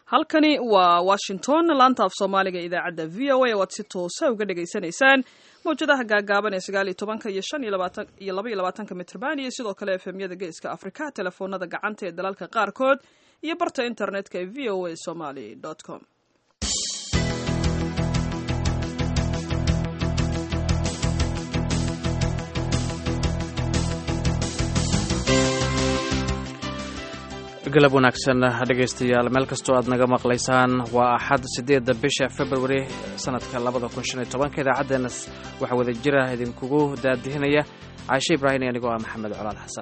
halkani waa washington laanta af soomaaliga idaacadda v o a waad si toosa uga dhagaysanaysaan mawjadaha gaagaaban ee sagaal iyo tobanka iyo shan iyo labaatan iyo laba iyo labaatanka mitrban iyo sidoo kale efemyada geeska afrika telefoonada gacanta ee dalalka qaarkood iyo barta internetka ee v o a somaly com galab wanaagsan dhegaystayaal meel kastoo aad naga maqlaysaan waa axad siddeedda bisha februari sanadka labada kun shan iyo tobanka idaacaddeenna waxaa wada jira idinkugu daadihinaya caashe ibraahim iyo anigoo ah maxamed colaal xasan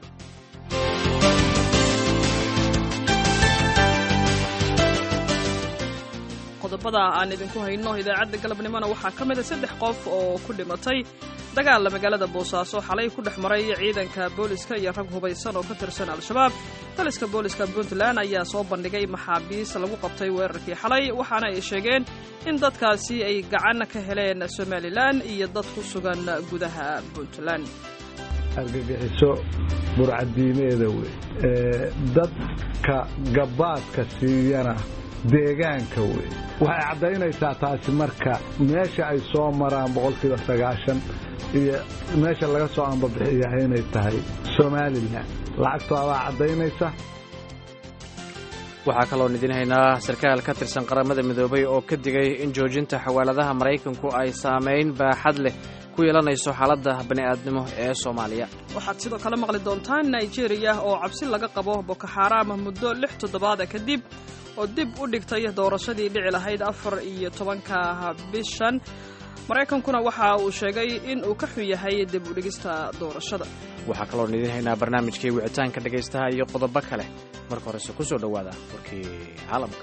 qodobada aan idinku hayno idaacadda galabnimona waxaa ka mid a saddex qof oo ku dhimatay dagaalla magaalada boosaaso xalay ku dhex maray ciidanka booliska iyo rag hubaysan oo ka tirsan al-shabaab taliska booliska puntland ayaa soo bandhigay maxaabiis lagu qabtay weerarkii xalay waxaana ay sheegeen in dadkaasi ay gacan ka heleen somalilan iyo dad ku sugan gudaha puntland argagixiso burcadiimeeda wey dadka gabaadka siiyana deegaanka wey waxay caddaynaysaa taasi marka meesha ay soo maraan boqolkiiba sagaashan iyo meesha laga soo ambabixiyaha inay tahay somalilan lacagtoodaa caddaynaysa waxaa kaloon idiin haynaa sarkaal ka tirsan qaramada midoobay oo ka digay in joojinta xawaaladaha maraykanku ay saamayn baaxad leh ku yeelanayso xaaladda bani'aadnimo ee soomaaliya waxaad sidoo kale maqli doontaan nigeria oo cabsi laga qabo bokoxaaraam muddo lix toddobaada kadib oo dib u dhigtay doorashadii dhici lahayd afar iyo tobanka bishan maraykankuna waxa uu sheegay in uu ka xun yahay dib u dhigista doorashada waxaa kaloon idiin haynaa barnaamijkii wicitaanka dhegaystaha iyo qodobo kale marka horese ku soo dhowaada warkii caalamka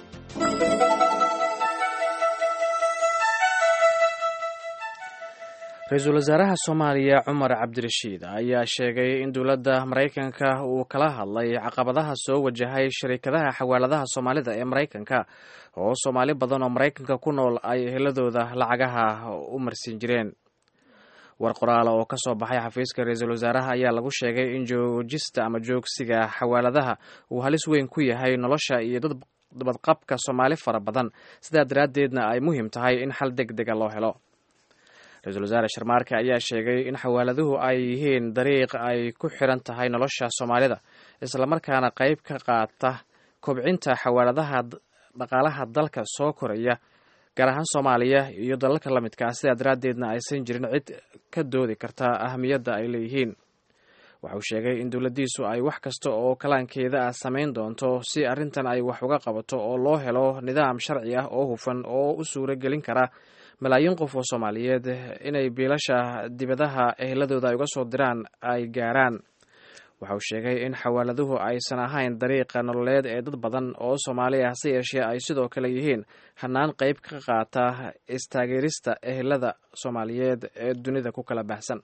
ra-iisul wasaaraha soomaaliya cumar cabdirashiid ayaa sheegay in dowladda maraykanka uu kala hadlay caqabadaha soo wajahay shariikadaha xawaaladaha soomaalida ee maraykanka oo soomaali badan oo maraykanka ku nool ay eheladooda lacagaha u marsiin jireen war qoraala oo ka soo baxay xafiiska ra-iisul wasaaraha ayaa lagu sheegay in joojista ama joogsiga xawaaladaha uu halis weyn ku yahay nolosha iyo dad dabadqabka soomaali fara badan sidaa daraaddeedna ay muhiim tahay in xal deg dega loo helo ra-iisul wasaare sharmaarke ayaa sheegay in xawaaladuhu ay yihiin dariiq ay ku xiran tahay nolosha soomaalida islamarkaana qayb ka qaata kobcinta xawaaladaha dhaqaalaha dalka soo koraya gaar ahaan soomaaliya iyo dalalka la midka ah sidaa daraaddeedna aysan jirin cid ka doodi karta ahamiyadda ay leeyihiin waxa uu sheegay in dowladdiisu ay wax kasta oo kalaankeeda ah samayn doonto si arrintan ay wax uga qabato oo loo helo nidaam sharci ah oo hufan oo u suuro gelin kara malaayiin qof oo soomaaliyeed inay biilasha dibadaha eheladooda ay uga soo diraan ay gaaraan waxa uu sheegay in xawaaladuhu aysan ahayn dariiqa nololeed ee dad badan oo soomaali ah hase yeeshee ay sidoo kale yihiin hanaan qayb ka qaata istaageerista ehelada soomaaliyeed ee dunida ku kala baxsan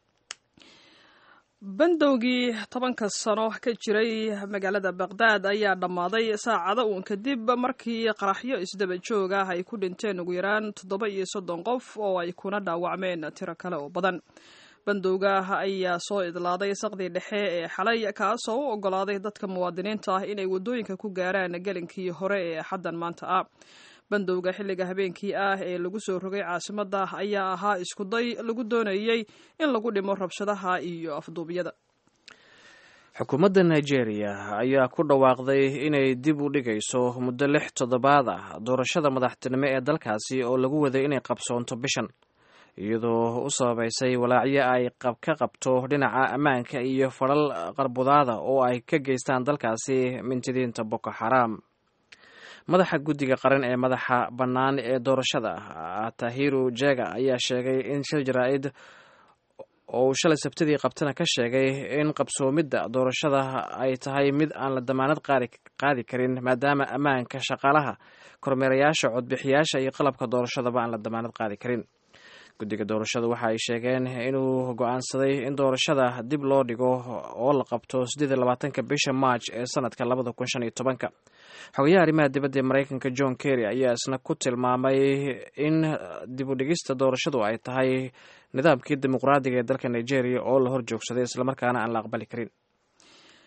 bandowgii tobanka sano ka jiray magaalada baqdaad ayaa dhammaaday saacado uun kadib markii qaraxyo isdaba joog ah ay ku dhinteen ugu yaraan toddoba iyo soddon qof oo ay kuna dhaawacmeen tiro kale oo badan bandowga ayaa soo idlaaday saqdii dhexe ee xalay kaasoo u ogolaaday dadka muwaadiniinta ah inay waddooyinka ku gaaraan gelinkii hore ee xaddan maanta ah bandowga xilliga habeenkii ah ee lagu soo rogay caasimadda ayaa ahaa iskuday lagu doonayey in lagu dhimo rabshadaha iyo afduubyada xukuumadda nigeria ayaa ku dhawaaqday inay dib u dhigayso muddo lix toddobaad ah doorashada madaxtinimo ee dalkaasi oo lagu waday inay qabsoonto bishan iyadoo u sababaysay walaacyo ay ka qabto dhinaca ammaanka iyo fadhal qarbudaada oo ay ka geystaan dalkaasi mintidiinta boko xaraam madaxa guddiga qaran ee madaxa bannaan ee doorashada tahiru jega ayaa sheegay in shil jaraa-id oo uu shalay sabtidii qabtana ka sheegay in qabsoomidda doorashada ay tahay mid aan la damaanad qaadi karin maadaama ammaanka shaqaalaha kormeerayaasha codbixiyaasha iyo qalabka doorashadaba aan la damaanad qaadi karin guddiga doorashada waxa ay sheegeen inuu go-aansaday in doorashada dib loo dhigo oo la qabto siddeed iyo labaatanka bisha march ee sanadka labada kun shan iyo tobanka xogayaha arrimaha dibadda ee maraykanka john kerry ayaa isna ku tilmaamay in dib u dhigista doorashadu ay tahay nidaamkii dimuqraadiga ee dalka nigeria oo la hor joogsaday islamarkaana aan la aqbali karin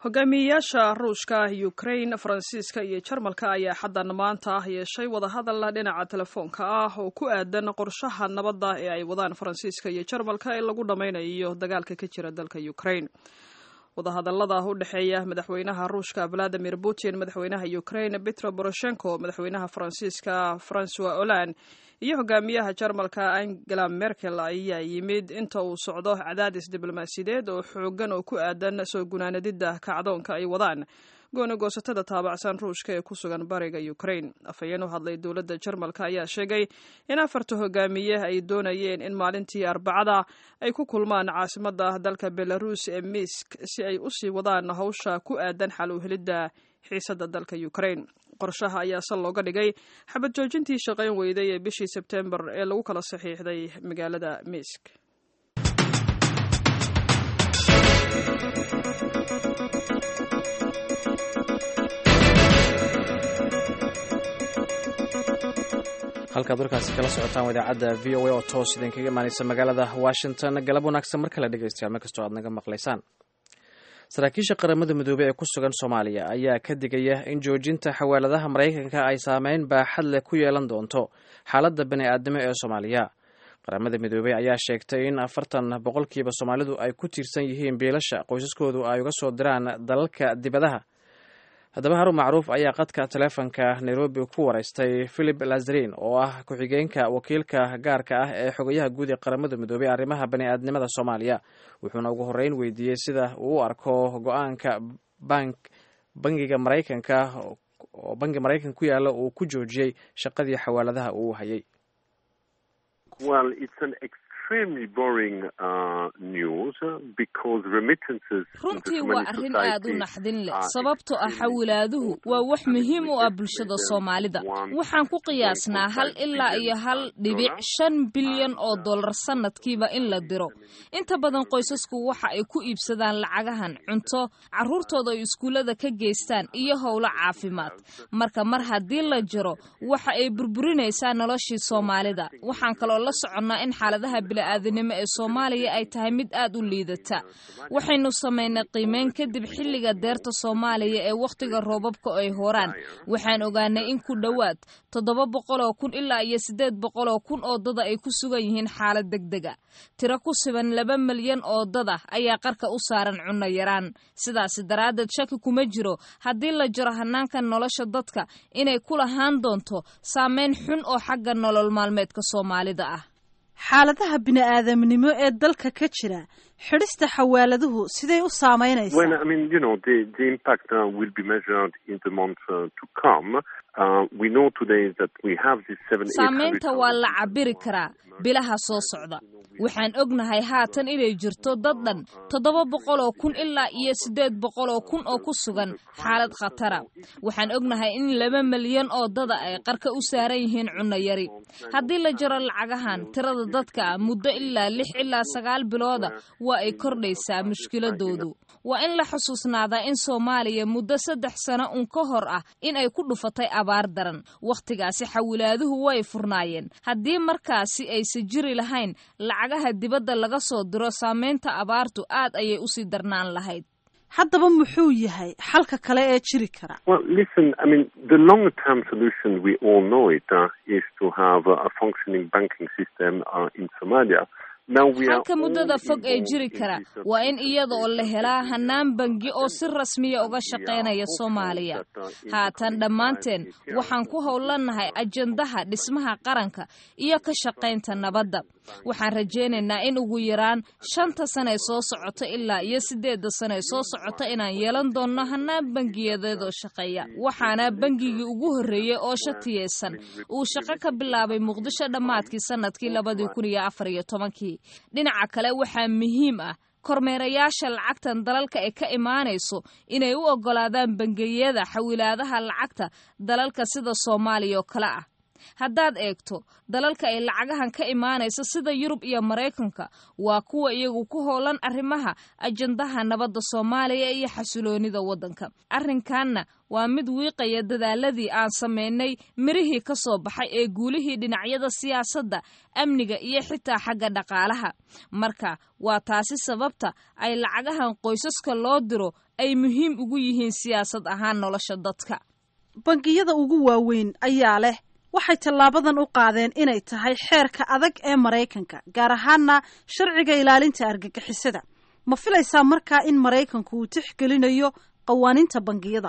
hogaamiyeyaasha ruushka ukrain faransiiska iyo jarmalka ayaa xaddan maanta ah yeeshay wadahadal dhinaca telefoonka ah oo ku aadan qorshaha nabadda ee ay wadaan faransiiska iyo jarmalka ee lagu dhammaynayo dagaalka ka jira dalka ukrain wadahadallada u dhexeeya madaxweynaha ruushka valadimir putin madaxweynaha ukrain petro poroshenko madaxweynaha faransiiska francois hollande iyo hogaamiyaha jarmalka angela merkel ayaa yimid inta uu socdo cadaadis diblomaasiyadeed oo xoogan oo ku aadan soo gunaanadidda kacdoonka ay wadaan gooni goosatada taabacsan ruushka ee ku sugan bariga ukrain afhayeen u hadlay dowladda jarmalka ayaa sheegay in afarta hogaamiye ay doonayeen in maalintii arbacada ay ku kulmaan caasimadda dalka belarus ee misk si ay usii wadaan hawsha ku aadan xal u helidda xiisadda dalka ukrain qorshaha ayaa sal looga dhigay xabad joojintii shaqayn weyday ee bishii sebtembar ee lagu kala saxiixday magaalada misk halkaad warkaasi kala socotaan idaacadda v o a oo toos idinkaga imaanaysa magaalada washington galab wanaagsan mar kale dhegeystayaal mar kastoo aad naga maqlaysaan saraakiisha qaramada midoobey ee ku sugan soomaaliya ayaa ka digaya in joojinta xawaaladaha maraykanka ay saameyn baaxad leh ku yeelan doonto xaaladda bani aadnimo ee soomaaliya qaramada midoobey ayaa sheegtay in afartan boqolkiiba soomaalidu ay ku tiirsan yihiin biilasha qoysaskoodu ay uga soo diraan dalalka dibadaha haddaba harun macruuf ayaa qadka taleefonka nairobi ku waraystay philip lazarin oo ah ku-xigeenka wakiilka gaarka ah ee xogayaha guud ee qaramada midoobey arrimaha bani aadnimada soomaaliya wuxuuna ugu horreyn weydiiyey sida uu u arko go-aanka bank bangiga maraykanka oo bangi maraykanka ku yaalla uu ku joojiyey shaqadii xawaaladaha uu hayay runtii waa arrin aad u naxdin leh sababtoo ah xawilaaduhu waa wax muhiim u ah bulshada soomaalida waxaan ku qiyaasnaa hal ilaa iyo hal dhibic shan bilyan oo dollar sannadkiiba in la diro inta badan qoysasku waxa ay ku iibsadaan lacagahan cunto carruurtooda ay iskuullada ka geystaan iyo howlo caafimaad marka mar haddii la jiro waxa ay burburinaysaa noloshii soomaalida waxaan kaloo la soconnaa in xaaladaha bili-aadanimo ee soomaaliya ay tahay mid aad u liidata waxaynu samaynay qiimeyn kadib xilliga deerta soomaaliya ee wakhtiga roobabka ay horaan waxaan ogaanay in ku dhowaad toddoba boqoloo kun ilaa iyo siddeed boqoloo kun oo dada ay ku sugan yihiin xaalad degdega tiro ku siban laba milyan oo dada ayaa qarka u saaran cunno yaraan sidaasi daraaddeed shaki kuma jiro haddii la jiro hanaanka nolosha dadka inay ku lahaan doonto saameyn xun oo xagga nolol maalmeedka soomaalida ah xaaladaha bini-aadamnimo ee dalka ka jira xidhista xawaaladuhu siday u saamaynaysaa saamaynta waa la cabiri karaa bilaha soo socda waxaan ognahay haatan inay jirto dad dhan toddoba boqoloo kun ilaa iyo siddeed boqoloo kun oo ku sugan xaalad khatara waxaan ognahay in laba milyan oo dada ay qarka u saaran yihiin cunno yari haddii la jiro lacagahan tirada dadka muddo ilaa lix ilaa sagaal bilooda waa ay kordhaysaa mushkiladoodu waa in la xusuusnaadaa in soomaaliya muddo saddex sano un ka hor ah in ay ku dhufatay abaar daran wakhtigaasi xawilaaduhu way furnaayeen haddii markaasi aysa jiri lahayn lacagaha dibadda laga soo diro saamaynta abaartu aad ayay usii darnaan lahayd haddaba muxuu yahay xalka kale ee jiri kara halka muddada fog ee jiri kara waa in iyada oo la helaa hanaan bangi oo si rasmiya uga shaqaynaya soomaaliya haatan dhammaanteen waxaan ku howlanahay ajandaha dhismaha qaranka iyo ka shaqaynta nabadda waxaan rajaynaynaa in ugu yaraan shanta sane soo socota ilaa iyo siddeedda sane soo socota inaan yeelan doonno hanaan bangiyadeedoo shaqeeya waxaana bangigii ugu horreeyey oo shatiyeysan uu shaqo ka bilaabay muqdisho dhammaadkii sanadkii labadii kun iyo afar iyo tobankii dhinaca kale waxaa muhiim ah kormeerayaasha lacagtan dalalka ay ka imaanayso inay u oggolaadaan bangiyada xawilaadaha lacagta dalalka sida soomaaliya oo kale ah haddaad eegto dalalka ay lacagahan ka imaanaysa sida yurub iyo maraykanka waa kuwa iyagu ku hoolan arrimaha ajandaha nabadda soomaaliya iyo xasiloonida waddanka arrinkanna waa mid wiiqaya dadaaladii aan samaynay mirihii ka soo baxay ee guulihii dhinacyada siyaasadda amniga iyo xitaa xagga dhaqaalaha marka waa taasi sababta ay lacagahan qoysaska loo diro ay muhiim ugu yihiin siyaasad ahaan nolosha dadka bangiyada ugu waaweyn ayaa leh waxay tallaabadan u qaadeen inay tahay xeerka adag ee maraykanka gaar ahaana sharciga ilaalinta argagixisada ma filaysaa markaa in maraykanku uu tixgelinayo qawaaniinta bangiyada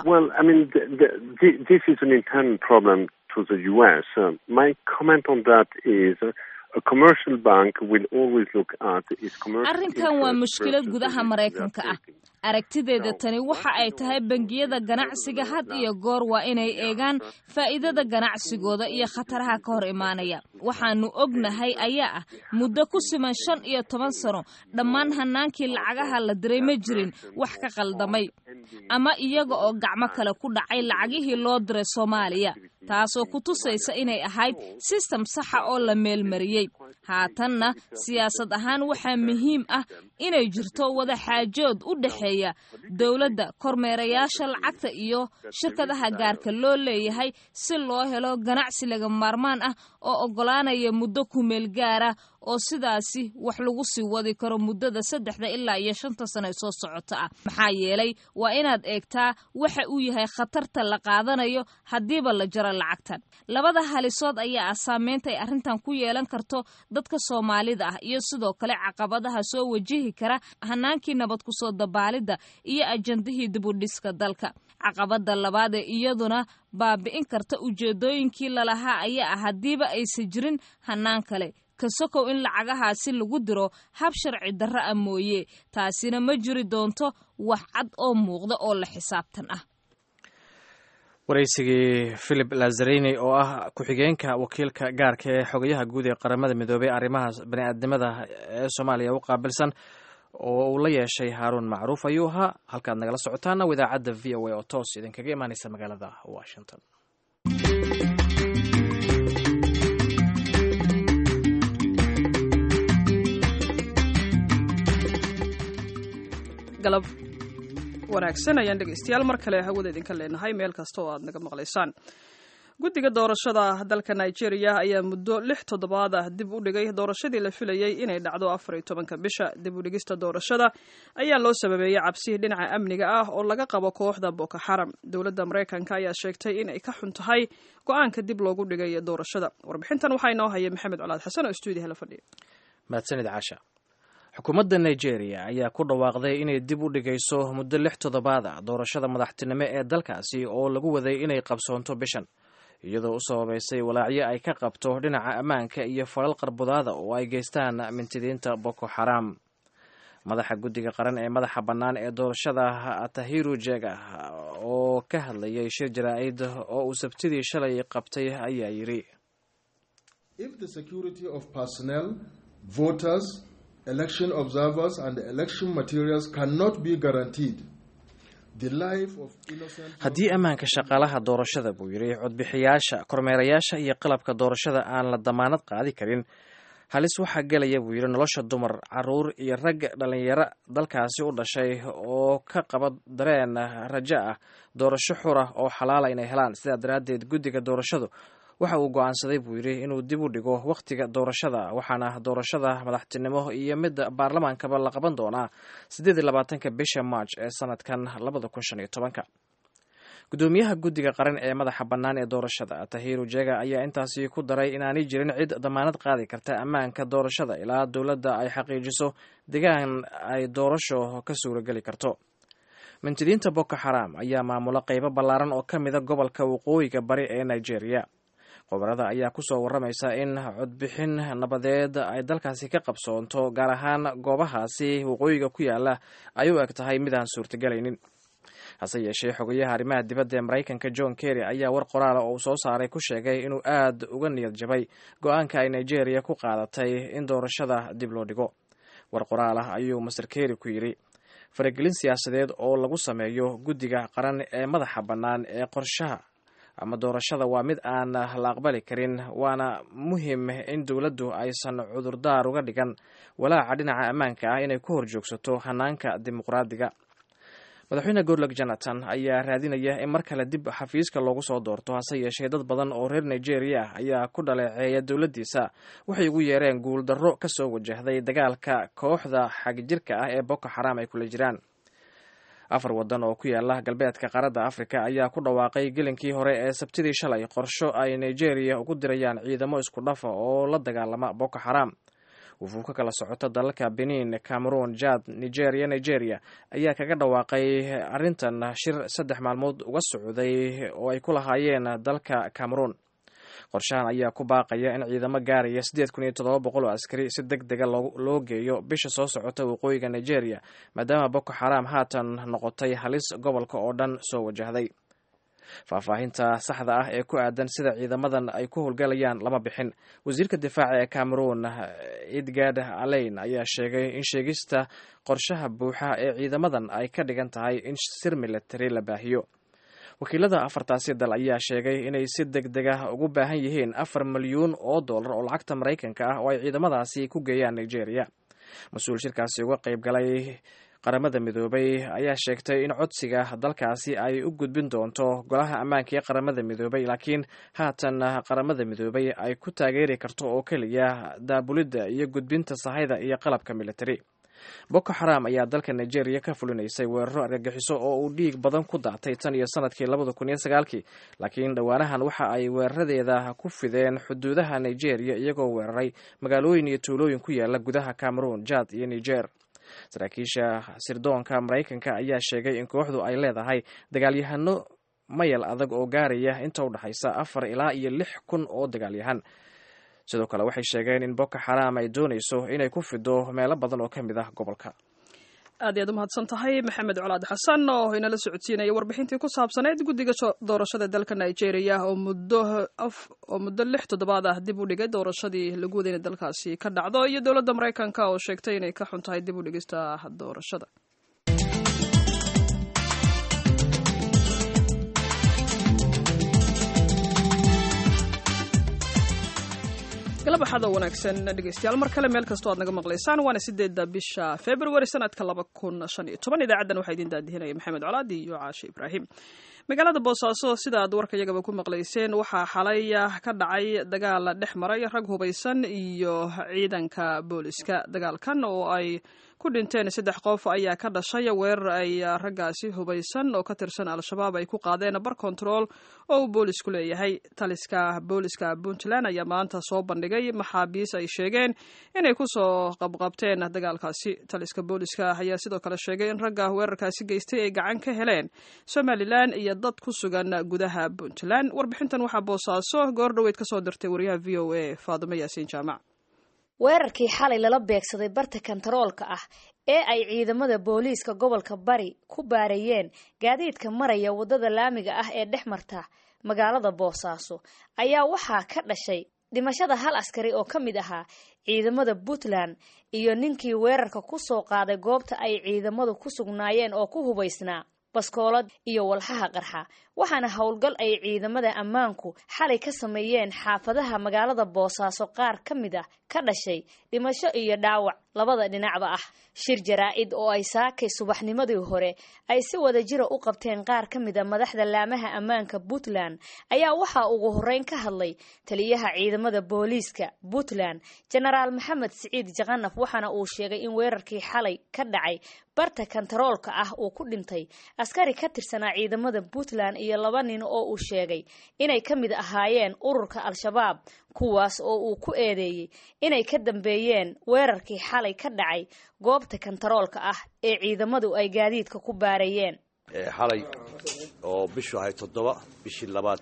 arrinkan waa mushkilad gudaha maraykanka ah aragtideeda tani waxa ay tahay bangiyada ganacsiga had iyo goor waa inay eegaan faa'iidada ganacsigooda iyo khataraha ka hor imaanaya waxaanu ognahay ayaa ah muddo ku siman shan iyo toban sano dhammaan hanaankii lacagaha la diray ma jirin wax ka qaldamay ama iyaga oo gacmo kale ku dhacay lacagihii loo diray soomaaliya taasoo ku tusaysa inay ahayd sistem saxa oo la meelmariyey haatanna siyaasad ahaan waxaa muhiim ah inay jirto wada xaajood u dhexeeya dowladda kormeerayaasha lacagta iyo shirkadaha gaarka loo leeyahay si loo helo ganacsi laga maarmaan ah oo oggolaanaya muddo kumeel gaara oo sidaasi wax lagu sii wadi karo muddada saddexda ilaa iyo shanta sano ee soo socota ah maxaa yeelay waa inaad eegtaa waxa uu yahay khatarta la qaadanayo haddiiba la jaro lacagtan labada halisood ayaa ah saameynta ay arrintan ku yeelan karto dadka soomaalida ah iyo sidoo kale caqabadaha soo wajihi kara hanaankii nabad kusoo dabaalidda iyo ajandihii dibudhiska dalka caqabada labaad ee iyaduna baabi'in karta ujeedooyinkii lalahaa ayaa ah haddiiba aysan jirin hanaan kale kasokow in lacagahaasi lagu diro hab sharci darro ah mooye taasina ma jiri doonto wax cad oo muuqda oo la xisaabtan ah waraysigii philip lazarini oo ah ku-xigeenka wakiilka gaarka ee xogayaha guud ee qaramada midoobey arrimaha bani-aadnimada ee soomaaliya u qaabilsan oo uu la yeeshay haaruun macruuf ayuu ahaa halkaad nagala socotaana idaacadda v o a oo toos idinkaga imaaneysa magaalada washington galab wanaagsan ayaan dhegeystayaal mar kale hawada idinka leenahay meel kasta oo aad naga maqlaysaan guddiga doorashada dalka nigeria ayaa muddo lix toddobaad ah dib u dhigay doorashadii la filayey inay dhacdo afar iyo tobanka bisha dib u dhigista doorashada ayaa loo sababeeyey cabsi dhinaca amniga ah oo laga qabo kooxda boko xaram dowladda maraykanka ayaa sheegtay inay ka xun tahay go-aanka dib loogu dhigay doorashada warbixintan waxaa inoo haya maxamed colaad xasan oo stuudiyaha la fadhiya mahadsanid casha xukuumadda nigeria ayaa ku dhawaaqday inay dib u dhigayso muddo lix toddobaad ah doorashada madaxtinimo ee dalkaasi oo lagu waday inay qabsoonto bishan iyadoo u sababaysay walaacyo ay ka qabto dhinaca ammaanka iyo falal qarbudaada oo ay geystaan mintidiinta boko xaram madaxa guddiga qaran ee madaxa bannaan ee doorashada tahiru jega oo ka hadlayay shir jaraa'id oo uu sabtidii shalay qabtay ayaa yidhi election observers and election materials cannot be guaranteed. haddii ammaanka shaqaalaha doorashada buu yidhi codbixiyaasha kormeerayaasha iyo qalabka doorashada aan la damaanad qaadi karin halis waxaa gelaya buu yidhi nolosha dumar caruur iyo rag dhallinyaro dalkaasi u dhashay oo ka qaba dareen rajo ah doorasho xura oo xalaala inay helaan sidaa daraaddeed guddiga doorashadu waxa uu go'aansaday buu yidhi inuu dib u dhigo wakhtiga doorashada waxaana doorashada madaxtinimo iyo midda baarlamaankaba la qaban doonaa siddeed iyo labaatanka bisha march ee sanadkan labada kun shan iyo tobanka guddoomiyaha guddiga qaran ee madaxa bannaan ee doorashada tahiru jega ayaa intaasi ku daray inaanay jirin cid damaanad qaadi karta ammaanka doorashada ilaa dowladda ay xaqiijiso degaan ay doorasho ka suurageli karto mintidiinta boko xaram ayaa maamula qeybo ballaaran oo ka mida gobolka waqooyiga bari ee nigeria khubarada ayaa kusoo waramaysa in codbixin nabadeed ay dalkaasi ka qabsoonto gaar ahaan goobahaasi waqooyiga ku yaala ay u eg tahay midaan suurtagelaynin hase yeeshee xogayaha arrimaha dibadda ee maraykanka john kerry ayaa war qoraala oo uu soo saaray ku sheegay inuu aad uga niyad jabay go-aanka ay nigeria ku qaadatay in doorashada dib loo dhigo war qoraal ah ayuu master kerry ku yidhi faragelin siyaasadeed oo lagu sameeyo guddiga qaran ee madaxa bannaan ee qorshaha ama doorashada waa mid aan la aqbali karin waana muhim in dowladdu aysan cudurdaar uga dhigan walaaca dhinaca ammaanka ah inay ku horjoogsato hanaanka dimuqraadiga madaxweyne goodlog jonathan ayaa raadinaya in mar kale dib xafiiska loogu soo doorto hase yeeshee dad badan oo reer nigeria ah ayaa ku dhaleeceeya dowladdiisa waxay ugu yeereen guuldarro ka soo wajahday dagaalka kooxda xagjirka ah ee boko xaram ay kula jiraan afar waddan oo ku yaala galbeedka qaaradda afrika ayaa ku dhawaaqay gelinkii hore ee sabtidii shalay qorsho ay nigeria ugu dirayaan ciidamo isku dhafa oo la dagaalama boko xaram wufuu ka kala socota dalalka benin cameroon jad nigeria nigeria ayaa kaga dhawaaqay arrintan shir saddex maalmood uga socday oo ay ku lahaayeen dalka cameroon qorshahan ayaa ku baaqaya in ciidamo gaaraya siddeed kun iyo toddoba boqol oo askari si deg dega loo geeyo bisha soo socota waqooyiga nigeria maadaama boko xaram haatan noqotay halis gobolka oo dhan soo wajahday faahfaahinta saxda ah ee ku aadan sida ciidamadan ay ku howlgalayaan lama bixin wasiirka difaaca ee cameroon edgard alain ayaa sheegay in sheegista qorshaha buuxa ee ciidamadan ay ka dhigan tahay in sir military la baahiyo wakiilada afartaasi dal ayaa sheegay inay si deg deg ah ugu baahan yihiin afar milyuun oo dollar oo lacagta maraykanka ah oo ay ciidamadaasi ku geeyaan nigeria mas-uul shirkaasi uga qayb galay qaramada midoobay ayaa sheegtay in codsiga dalkaasi ay u gudbin doonto golaha ammaanka ee qaramada midoobay laakiin haatan qaramada midoobay ay ku taageeri karto oo keliya daabulidda iyo gudbinta sahayda iyo qalabka military boko xaram ayaa dalka nigeria ka fulinaysay weeraro argagixiso oo uu dhiig badan ku daatay tan iyo sanadkii labada kun iyo sagaalkii laakiin dhowaanahan waxa ay weeraradeeda ku fideen xuduudaha nigeria iyagoo weeraray magaalooyin iyo tuulooyin ku yaala gudaha cameroon jad iyo niger saraakiisha sirdoonka maraykanka ayaa sheegay in kooxdu ay leedahay dagaalyahano mayal adag oo gaaraya inta u dhexaysa afar ilaa iyo lix kun oo dagaalyahan sidoo kale waxay sheegeen in boko xaram ay doonayso inay ku fido meelo badan oo ka mid ah gobolka aad iyaad u mahadsan tahay maxamed colaad xasan oo inala socodsiinaya warbixintii ku saabsaneyd guddiga doorashada dalka nigeria oo muddo oo muddo lix toddobaad ah dib u dhigay doorashadii lagu waday inay dalkaasi ka dhacdo iyo dowladda maraykanka oo sheegtay inay ka xun tahay dib u dhigista doorashada galabaxada wanaagsan dhegeystayaal mar kale meel kastoo aad naga maqlaysaan waana sideedda bisha februari sanadka laba kun shan iyo toban idaacaddan waxaa idin daadihinaya maxamed colaadi iyo caashe ibraahim magaalada boosaaso sida aad warka iyagaba ku maqlayseen waxaa xalay ka dhacay dagaal dhex maray rag hubaysan iyo ciidanka booliska dagaalkan oo ay ku dhinteen saddex qof ayaa ka dhashay weerar ay raggaasi hubaysan oo ka tirsan al-shabaab ay ku qaadeen bar control oo uu boolisku leeyahay taliska booliska puntland ayaa maanta soo bandhigay maxaabiis ay sheegeen inay kusoo qabqabteen dagaalkaasi taliska booliska ayaa sidoo kale sheegay in ragga weerarkaasi geystay ay gacan ka heleen somalilan iyo dad ku sugan gudaha puntland warbixintan waxaa boosaaso goor dhoweyd kasoo dirtay wariyaha v o a faadumo yaasiin jaamac weerarkii xalay lala beegsaday barta kantaroolka ah ee ay ciidamada booliiska gobolka bari ku baarayeen gaadiidka maraya waddada laamiga ah ee dhex marta magaalada boosaaso ayaa waxaa ka dhashay dhimashada hal askari oo ka mid ahaa ciidamada puntland iyo ninkii weerarka ku soo qaaday goobta ay ciidamadu ku sugnaayeen oo ku hubaysnaa baskoolad iyo walxaha qarxa waxaana howlgal ay ciidamada ammaanku xalay ka sameeyeen xaafadaha magaalada boosaaso qaar ka mid ah ka dhashay dhimasho iyo dhaawac labada dhinacba ah shir jaraa-id oo ay saakay subaxnimadii hore ay si wada jira u qabteen qaar ka mid a madaxda laamaha ammaanka puntland ayaa waxaa ugu horeyn ka hadlay taliyaha ciidamada booliiska puntland jenaraal maxamed siciid jakanaf waxaana uu sheegay in weerarkii xalay ka dhacay barta kantaroolka ah uu ku dhintay askari ka tirsanaa ciidamada puntland iyo laba nin oo uu sheegay inay ka mid ahaayeen ururka al-shabaab kuwaas oo uu ku eedeeyey inay ka dambeeyeen weerarkii xalay ka dhacay goobta kantaroolka ah ee ciidamadu ay gaadiidka ku baarayeen xalay oo bishu ahay toddoba bishii labaad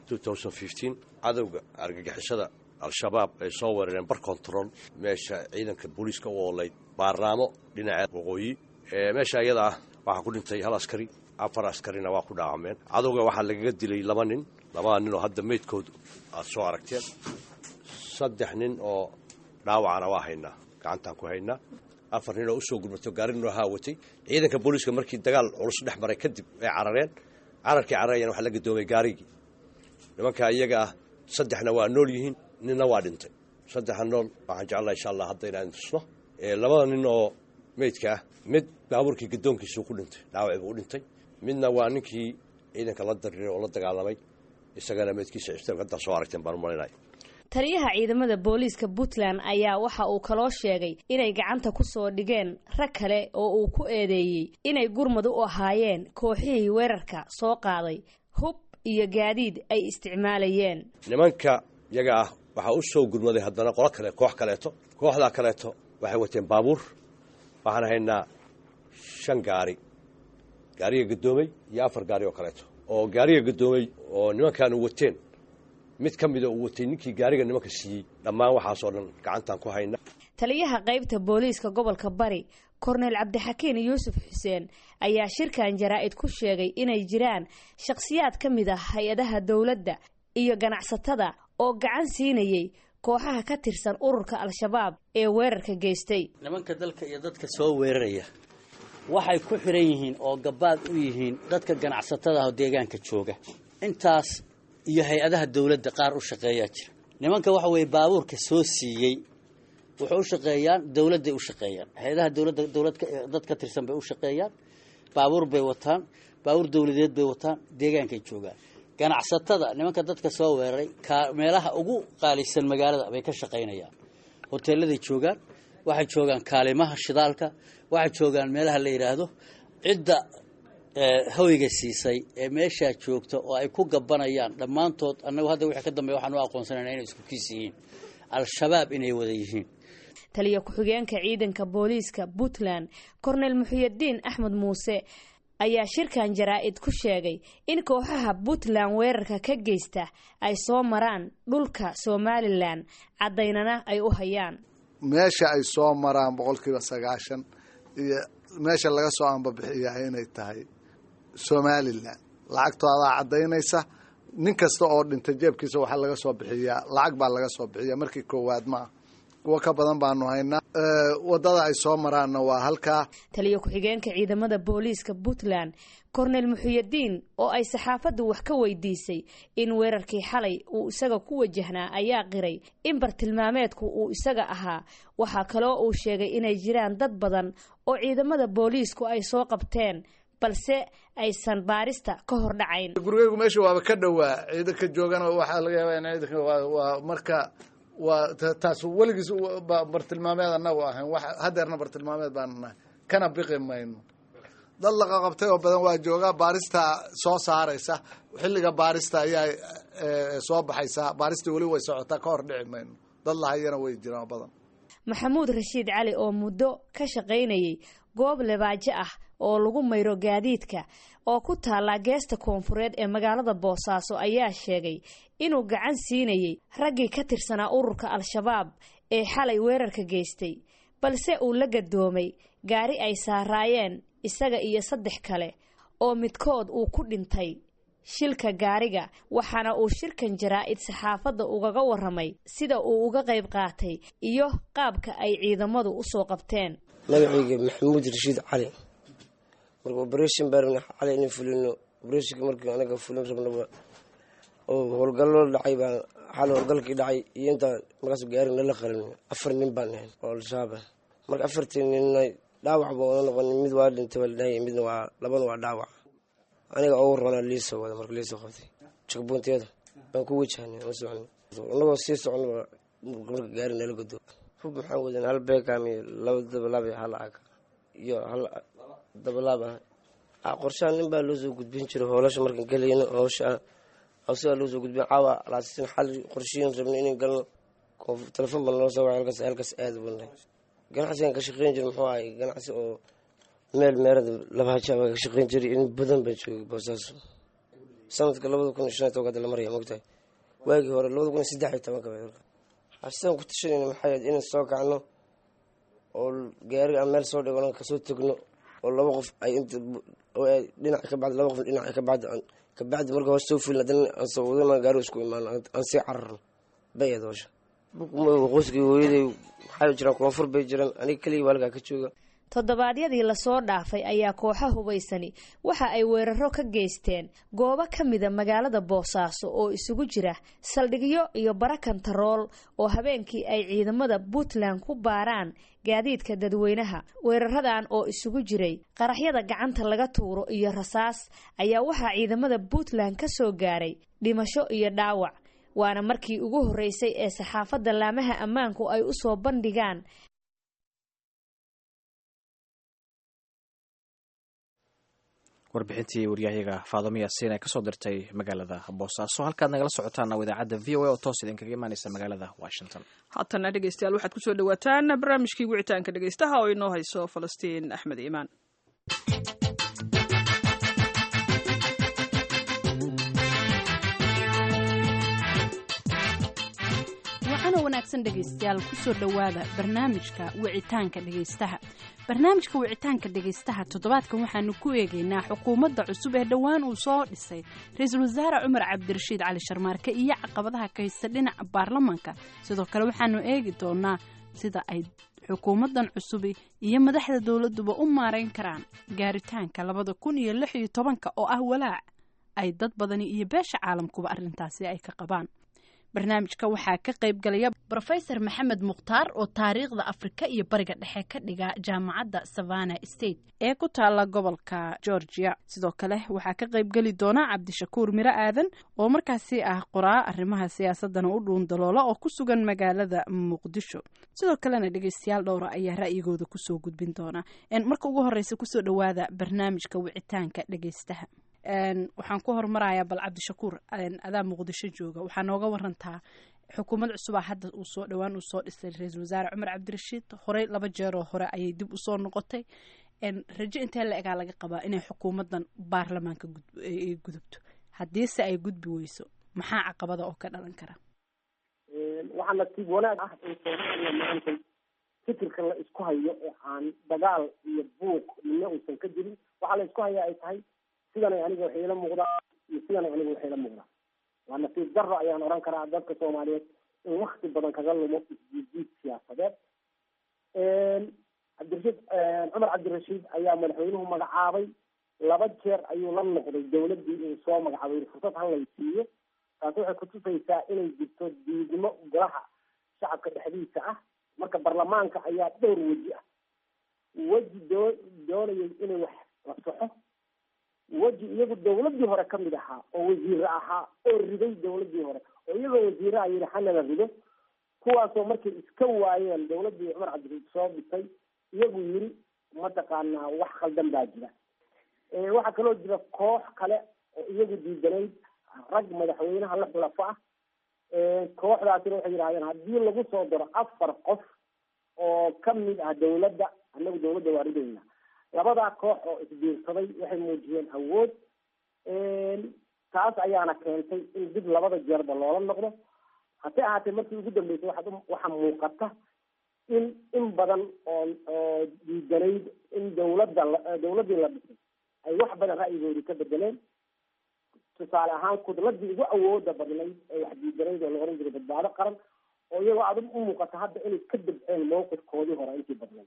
cadowga argagixisada al-shabaab ay soo weerareen bar control meesha ciidanka booliiska u oolayd baarnaamo dhinaca waqooyi meesha iyada ah waxaa ku dhintay hal askari afar askarina waa ku dhaawameen cadowga waxaa lagaga dilay laba nin labada nin oo hadda meydkoodu aad soo aragteen saddex nin oo dhaawacana waa haynaa gacantaan ku haynaa afar nin oo usoo gurmato gaari noo haawatay ciidanka booliiska markii dagaal culus dhex maray kadib ay carareen cararkii cararayana waxaa la gadoomay gaarigii nimankaa iyaga ah saddexna waa nool yihiin ninna waa dhintay saddexa nool waxaan jeclaha insha allah hadda inaan tusno labada nin oo meydka ah mid baabuurkii gadoonkiisuu ku dhintay dhaawaci buu u dhintay midna waa ninkii ciidanka la dariiray oo la dagaalamay isagana meydkiisa cisbitaalka haddaa soo aragteen baan umalinaya taliyaha ciidamada booliiska puntland ayaa waxa uu kaloo sheegay inay gacanta ku soo dhigeen rag kale oo uu ku eedeeyey inay gurmad u ahaayeen kooxihii weerarka soo qaaday hub iyo gaadiid ay isticmaalayeen nimanka iyaga ah waxaa u soo gurmaday haddana qolo kale koox kaleeto kooxdaa kaleeto waxay wateen baabuur waxaan haynaa shan gaari gaariga gadoomey iyo afar gaari oo kaleeto oo gaariga gadoomey oo nimankaanu wateen mid ka mida uu watay ninkii gaariga nimanka siiyey dhammaan waxaasoo dhan gacantaan ku hayna taliyaha qaybta booliiska gobolka bari korneyl cabdixakiin yuusuf xuseen ayaa shirkan jaraa-id ku sheegay inay jiraan shakhsiyaad ka mid ah hay-adaha dowladda iyo ganacsatada oo gacan siinayay kooxaha ka tirsan ururka al-shabaab ee weerarka geystay nimanka dalka iyo dadka soo weeraraya waxay ku xiran yihiin oo gabaad u yihiin dadka ganacsatada ah oo deegaanka jooga intaas iyo hay-adaha dowladda qaar u shaqeeyaa jira nimanka waxa weeye baabuurka soo siiyey wuxuu u shaqeeyaan dowladday u shaqeeyaan hay-adaha dowladda dowlad dad ka tirsan bay u shaqeeyaan baabuur bay wataan baabuur dowladeed bay wataan deegaankay joogaan ganacsatada nimanka dadka soo weeraray ka meelaha ugu qaalisan magaalada bay ka shaqaynayaan hoteeladay joogaan waxay joogaan kaalimaha shidaalka waxay joogaan meelaha la yidhaahdo cidda hoyga siisay ee meeshaa joogta oo ay ku gabanayaan dhammaantood annagu hadda wixii ka dambeya waxaan u aqoonsanayna inay isku kiis yihiin al-shabaab inay wada yihiin taliya ku-xigeenka ciidanka booliiska puntland korneyl muxiyadiin axmed muuse ayaa shirkan jaraa-id ku sheegay in kooxaha puntland weerarka ka geysta ay soo maraan dhulka somalilan caddaynana ay u hayaan meesha ay soo maraan boqolkiiba sagaashan iyo meesha laga soo ambabixiyaa inay tahay somalilan lacagtoodaa caddaynaysa nin kasta oo dhintay jeebkiisa waxaa laga soo bixiyaa lacag baa laga soo bixiyaa markii koowaad ma ah kuwo ka badan baanu haynaa wadada ay soo maraanna waa halkaa taliya ku-xigeenka ciidamada booliiska puntland korneyl muxiyadiin oo ay saxaafaddu wax ka weydiisay in weerarkii xalay uu isaga ku wajahnaa ayaa qiray in bartilmaameedku uu isaga ahaa waxaa kaloo uu sheegay inay jiraan dad badan oo ciidamada booliisku ay soo qabteen balse aysan baarista ka hor dhacayn gurigeygu meesha waaba ka dhowaa ciidanka joogana waxaa laga yaabaa in ciidanka waa marka waa taas weligiis bartilmaameed anagu ahayn wax hadeerna bartilmaameed baanu nahay kana biqi mayno dad laqa qabtay oo badan waa joogaa baarista soo saaraysa xilliga baarista ayaa soo baxaysa baarista weli way socotaa ka hor dhici mayno dad lahayana way jiraan badan maxamuud rashiid cali oo muddo ka shaqaynayay goob lebaajo ah oo lagu mayro gaadiidka oo ku taalla geesta koonfureed ee magaalada boosaaso ayaa sheegay inuu gacan siinayay raggii ka tirsanaa ururka al-shabaab ee xalay weerarka geystay balse uu la gadoomay gaari ay saaraayeen isaga iyo saddex kale oo midkood uu ku dhintay shilka gaariga waxaana uu shirkan jaraa-id saxaafadda ugaga waramay sida uu uga qayb qaatay iyo qaabka ay ciidamadu usoo qabteen magacayga maxamuud rashiid cali marka operation baa rabna cali inay fulino operationka markii anaga fulin rabnaba oo howlgallo dhacay baa xal howlgalkii dhacay iyo intaa markaas gaari nala qalin afar nin baan ahayn oo al-shabaab ah marka afartii ninna dhaawac baa wada noqon mid waa dhintay baa ladhahaya midna waa labana waa dhaawac aniga ugu roonaa liisoo wada marka liisoo qabtay jagboonteeda baan ku wajahnay ma socon inagoo sii soconaba marka gaari nala godo hub maxaan wadan hal beekam iyo laba dabalaab iyo hal ag iyo hal dabalaab ah qorshaha nin baa loo soo gudbin jiray hoolasha markaan galayno howsha hawsigaa loo soo gudbin caawa laasin xal qorshiyin rabna inay galno telefon baa naloo soo wacay halkaas halkaas aada banay ganacsigan ka shaqeyn jiray muxuu ahay ganacsi oo meel meerada labaaja baa ka shaqeyn jiray in badan baa joogay boosaaso sanadka labada kun iyo shan iyo tobanka la maraya mogtahay waagii hore labada kun iyo saddex iyo tobanka sidaan ku tashanayna maxay ahayd inaan soo kacno oo gaari aan meel soo dhigo kasoo tegno oo laba qof ay inta dhinac ka bacdi laba qof dhinac ka bacdi kabacdi marka hoos soo fulin haddana aan soo wadana gaari isku imaano aan sii cararno bay ahayd howsha qoyskii hooyaday waxay jiraan koonfur bay jiraan aniga keliya waa halkaa ka jooga toddobaadyadii lasoo dhaafay ayaa kooxa hubaysani waxa ay weeraro ka geysteen goobo ka mida magaalada boosaaso oo isugu jira saldhigyo iyo bara kantarool oo habeenkii ay ciidamada puntland ku baaraan gaadiidka dadweynaha weeraradan oo isugu jiray qaraxyada gacanta laga tuuro iyo rasaas ayaa waxaa ciidamada puntland ka soo gaaray dhimasho iyo dhaawac waana markii ugu horreysay ee saxaafadda laamaha ammaanku ay u soo bandhigaan warbixintii waryahayaga faadamo yaasiin ee kasoo dirtay magaalada boosaaso halkaad nagala socotaana idaacadda v o a oo toos idinkaga imaaneysa magaalada washington haatana dhegeystayaal waxaad kusoo dhawaataan barnaamijkii wicitaanka dhegeystaha oo inoo hayso falastiin axmed iimaan waxaana wanaagsan dhegaystayaal kusoo dhowaada barnaamijka wicitaanka dhegaystaha barnaamijka wicitaanka dhegaystaha toddobaadkan waxaanu ku eegaynaa xukuumadda cusub ee dhowaan uu soo dhisay ra-iisul wasaare cumar cabdirashiid cali sharmaarke iyo caqabadaha ka haysta dhinaca baarlamaanka sidoo kale waxaanu eegi doonaa sida ay xukuumaddan cusubi iyo madaxda dowladduba u maarayn karaan gaaritaanka labada kun iyo lix iyo tobanka oo ah walaac ay dad badani iyo beesha caalamkuba arrintaasi ay ka qabaan barnaamijka waxaa ka qayb galaya rofesor maxamed mukhtaar oo taariikhda afrika iyo bariga dhexe ka dhiga jaamacadda savana state ee ku taala gobolka georgia sidoo kale waxaa ka qayb geli doona cabdishakuur miro aadan oo markaasi ah qoraa arrimaha siyaasadana u dhuundaloola oo ku sugan magaalada muqdisho sidoo kalena dhegeystayaal dhowra ayaa ra'yigooda kusoo gudbin doona marka ugu horeysa kusoo dhowaada barnaamijka wicitaanka dhegeystaha waxaan ku hormarayaa bal cabdishakuur adaa muqdisho jooga waxaa nooga warantaa xukuumad cusubaa hadda uu soo dhowaan uu soo dhisay ra-iisul wasaare cumar cabdirashiid horey laba jeeroo hore ayay dib usoo noqotay rajo intee la egaa laga qabaa inay xukuumaddan baarlamaanka gudubto haddiise ay gudbi weyso maxaa caqabada oo ka dhalan kara waxaa nasiib wanaag ah in soomaaliya maanta fikirka la isku hayo ee aan dagaal iyo buuq midna uusan ka jirin waxaa la isku haya ay tahay sidanay aniga waxay ila muuqdaan iyo sidanay aniga waxay ila muuqdaan waa nasiib daro ayaan oran karaa dadka soomaaliyeed in wakti badan kaga lumo isjiidjiid siyaasadeed cabdirashiid cumar cabdirashiid ayaa madaxweynuhu magacaabay laba jeer ayuu la noqday dawladdii uu soo magacaabay fursad hal lay siiyo taasi waxay kutusaysaa inay jirto diidmo golaha shacabka dhexdiisa ah marka baarlamaanka ayaa dhowr weji ah weji doo doonayay inay wax la soxo weji iyagu dawladdii hore ka mid ahaa oo wasiire ahaa oo riday dawladdii hore oo iyagoo wasiiraha yidhi hanala rido kuwaasoo markay iska waayeen dawladdii cumar cabdirashiid soo dhisay iyagu yiri mataqaanaa wax khaldan baa jira waxaa kaloo jira koox kale oo iyagu diidanayd rag madaxweynaha la xulafo ah kooxdaasina waxay yidhahdeen haddii lagu soo daro afar qof oo ka mid ah dawladda annagu dawladda waa ridayna labadaa koox oo isbiirsaday waxay muujiyeen awood taas ayaana keentay in dib labada jeerba loola noqdo hase ahaatee markii ugu dambeysay waxaad waxaa muuqata in in badan oo oo diidanayd in dawladda dawladdii la dhisay ay wax badan ra'yigoodii ka bedeleen tusaale ahaan kudladii ugu awooda badnayd ee wax diidanayd oo la oran jiray badbaado qaran oo iyagoo adag u muuqata hadda inay ka dabceen mawqifkoodii hore intii badnayd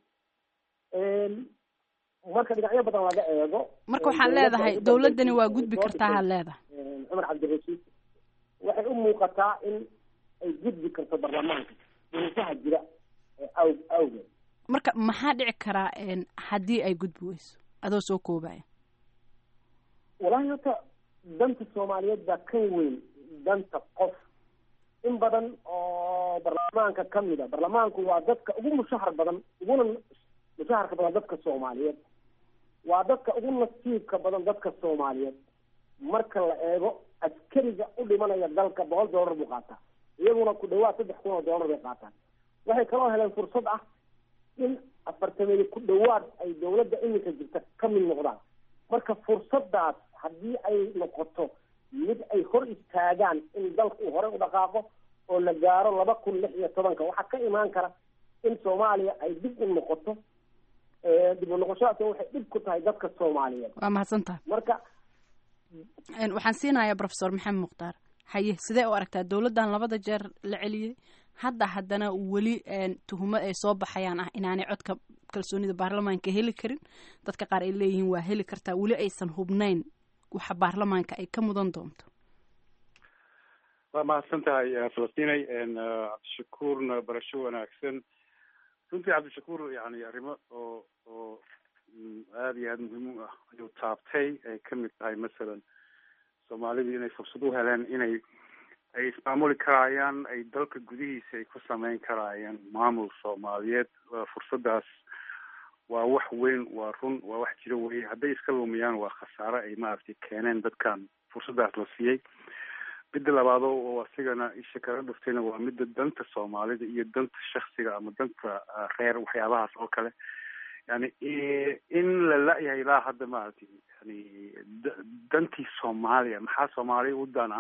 marka dhinacyo badan laga eego marka waxaad leedahay dawladdani waa gudbi kartaa had leedahay cumar cabdirashiid waxay u muuqataa in ay gudbi karto baarlamaanka duruufaha jira aw awgeed marka maxaa dhici karaa haddii ay gudbi weyso adoo soo koobaya walahi horta danta soomaaliyeed baa kan weyn danta qof in badan oo baarlamaanka kamid a baarlamaanku waa dadka ugu mushahar badan uguna mushaharka badan dadka soomaaliyeed waa dadka ugu nasiibka badan dadka soomaaliyeed marka la eego askariga u dhimanaya dalka boqol dollar buu qaataa iyaguna ku dhawaad saddex kun oo dollar bay qaataan waxay kaloo heleen fursad ah in afartameeye ku dhawaad ay dawladda iminka jirta ka mid noqdaan marka fursadaas haddii ay noqoto mid ay hor istaagaan in dalka uu hore u dhaqaaqo oo la gaaro laba kun lix iyo tobanka waxaa ka imaan kara in soomaaliya ay dib u noqoto dib u noqoshadaas waxay dhib ku tahay dadka soomaaliyeed waa mahadsantaha marka waxaan siinayaa profesor maxamed mukhtaar haye sidee u aragtaa dawladdan labada jeer la celiyey hadda haddana weli tuhumo ay soo baxayaan ah inaanay codka kalsoonida baarlamaanka heli karin dadka qaar ay leeyihiin waa heli kartaa weli aysan hubnayn waxa baarlamaanka ay ka mudan doonto waa mahadsan tahay falastinay cabdishakuurna barasho wanaagsan runtii cabdishakuur yani arrimo oo oo aada iyo aada muhiim u ah ayuu taabtay ay kamid tahay masalan soomaalidu inay fursad u heleen inay ay ismaamuli karaayaan ay dalka gudihiisa ay ku sameyn karaayaan maamul soomaaliyeed fursadaas waa wax weyn waa run waa wax jiro weye hadday iska lumiyaan waa khasaare ay maaragtay keeneen dadkan fursadaas la siiyey midda labaado oo asigana isha kaga dhuftayna waa midda danta soomaalida iyo danta shaksiga ama danta reer waxyaabahaas oo kale yani in la la-yahay ilaa hadda maaragtay yani dantii soomaaliya maxaa soomaaliya u dana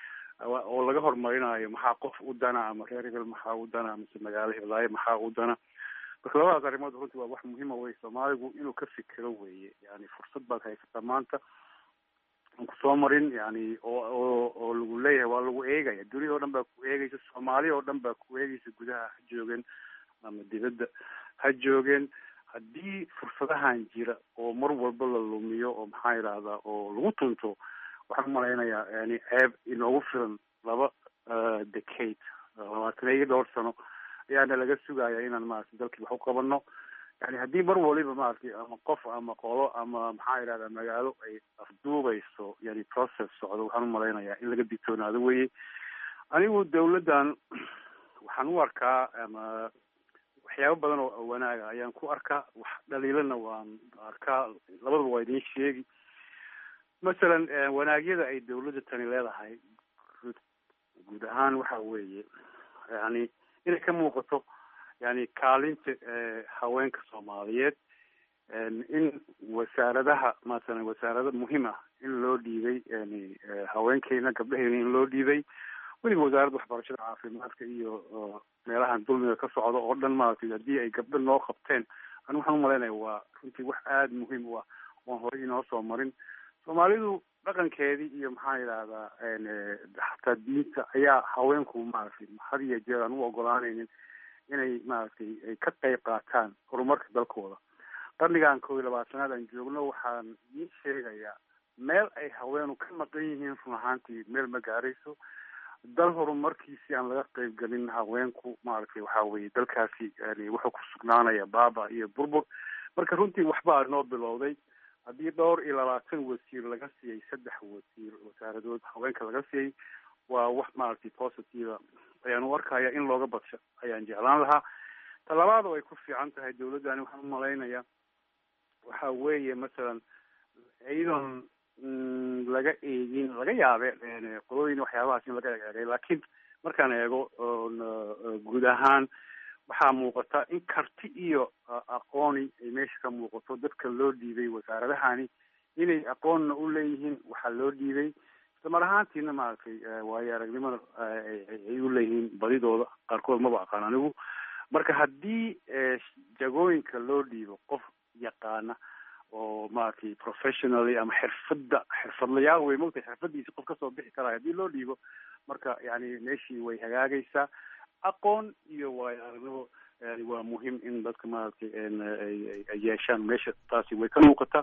oo laga horumarinayo maxaa qof u dana ama reer hebel maxaa u dana mise magaalo hiblaayo maxaa u dana marka labadaas arrimood runtii waa wax muhiima wey soomaaligu inuu ka fikero weye yani fursad baad haysataa maanta aan kusoo marin yani oo oo oo lagu leeyahay waa lagu eegaya dunida oo dhan baa ku eegaysa soomaaliya oo dhan baa ku eegaysa gudaha ha joogeen ama dibadda ha joogeen haddii fursadahan jira oo mar walba la lumiyo oo maxaa yidhahdaa oo lagu tunto waxaan umalaynayaa yani ceeb inoogu filan laba decade labaatan iyo dhowr sano ayaana laga sugaya inaan maaragtay dalkii wax u qabano yani haddii mar waliba maaragtay ama qof ama qolo ama maxaa yidhahdaa magaalo ay afduubayso yani process socdo waxaan umalaynayaa in laga digtoonaado weye anigu dawladdan waxaan u arkaa ama waxyaabo badan oo wanaaga ayaan ku arkaa wax dhaliilana waan arkaa labadaba waa idiin sheegi masalan wanaagyada ay dawladda tani leedahay guud ahaan waxa weeye yani inay ka muuqato yani kaalinta haweenka soomaaliyeed in wasaaradaha masalan wasaarado muhiim ah in loo dhiibay yani haweenkeena gabdhaheena in loo dhiibay weliba wasaaradda waxbarashada caafimaadka iyo meelahan dulmiga ka socda oo dhan maaragtay haddii ay gabdho noo qabteen ani waxaan umalaynaya waa runtii wax aada muhiim u ah oon horey inoo soo marin soomaalidu dhaqankeedii iyo maxaa yidhahdaa xataa diinta ayaa haweenku maaragtay had iyo jeer aan u ogolaanaynin inay maaragtay ay ka qayb qaataan horumarka dalkooda qarnigan kow iyo labaatanaad aan joogno waxaan ii sheegayaa meel ay haweenu ka maqan yihiin run ahaantii meel ma gaarayso dal horumarkiisi aan laga qayb gelin haweenku maaragtay waxa weye dalkaasi yani wuxuu ku sugnaanaya baaba iyo burbur marka runtii waxbaa noo bilowday haddii dhowr iyo labaatan wasiir laga siiyey saddex wasiir wasaaradood haweenka laga siiyey waa wax maaragtay positive ayaan u arkaya in looga badsho ayaan jeclaan lahaa talabaad oo ay ku fiican tahay dawladdani waxaan umalaynaya waxa weeye masalan iyadoon laga eegin laga yaabe qolooyin waxyaabahaas in laga eegay laakiin markaan eego guud ahaan waxaa muuqata in karti iyo aqooni ay meesha ka muuqato dadka loo dhiibay wasaaradahani inay aqoonna u leeyihiin waxaa loo dhiibay islamar ahaantiina maaragtay waayo aragnimada ay u leeyihiin badidooda qaarkood maba aqaan anigu marka haddii jagooyinka loo dhiibo qof yaqaana oo maaragtay professionally ama xirfadda xirfadlayaal wey mogtay xirfadiisi qof kasoo bixi karaayo haddii loo dhiibo marka yani meeshii way hagaagaysaa aqoon iyo waayo aragnimo yani waa muhiim in dadka maaragtay ay yeeshaan meesha taasi way ka muuqataa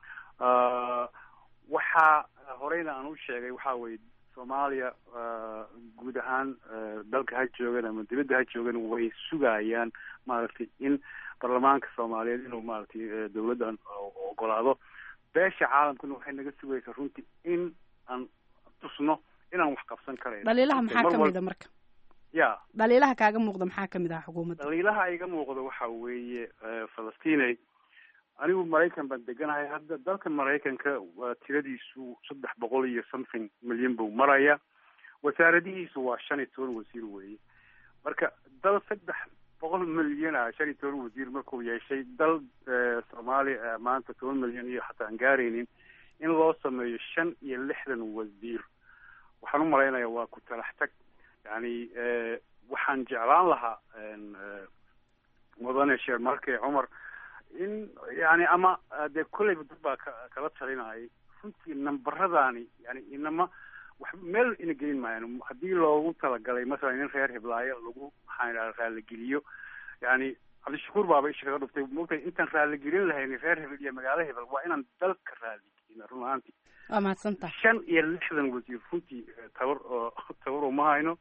waxaa horeyna aan u sheegay waxa weye soomaaliya guud ahaan dalka ha joogan ama dibadda ha joogan way sugayaan maaragtay in baarlamaanka soomaaliyeed inuu maaragtay dawladdan ogolaado beesha caalamkuna waxay naga sugaysaa runtii in aan tusno inaan wax qabsan karayn dhaliilaha maxaa kamid a marka ya dhaliilaha kaaga muuqda maxaa kamid ah xukuumadda dhaliilaha iga muuqda waxa weeye falastiney anigu maraykan baan deganahay hadda dalka maraykanka waa tiradiisu saddex boqol iyo something milyan buu maraya wasaaradihiisu waa shan iyo toban wasiir weeye marka dal saddex boqol milyan ah shan iyo toban wasiir markuu yeeshay dal soomaaliya maanta toban milyan iyo xataa aan gaaraynin in loo sameeyo shan iyo lixdan wasiir waxaan umalaynaya waa ku talax tag yani waxaan jeclaan lahaa mudane sheer marke cumar in yani ama dee kolleyba dad baa ka kala talinayay runtii nambaradani yani inama wax meel ina gelin maayaan haddii loogu talagalay masalan in reer hiblaayo lagu maxaan idhaha raaligeliyo yani cabdishakuur baaba isha kaga dhuftay maogtay intaan raaligelin lahayn reer hebel iyo magaalo hebel waa inaan dalka raaligelina run ahaantii waa mahadsantaha shan iyo lixdan wasiir runtii tabar oo tabar uma hayno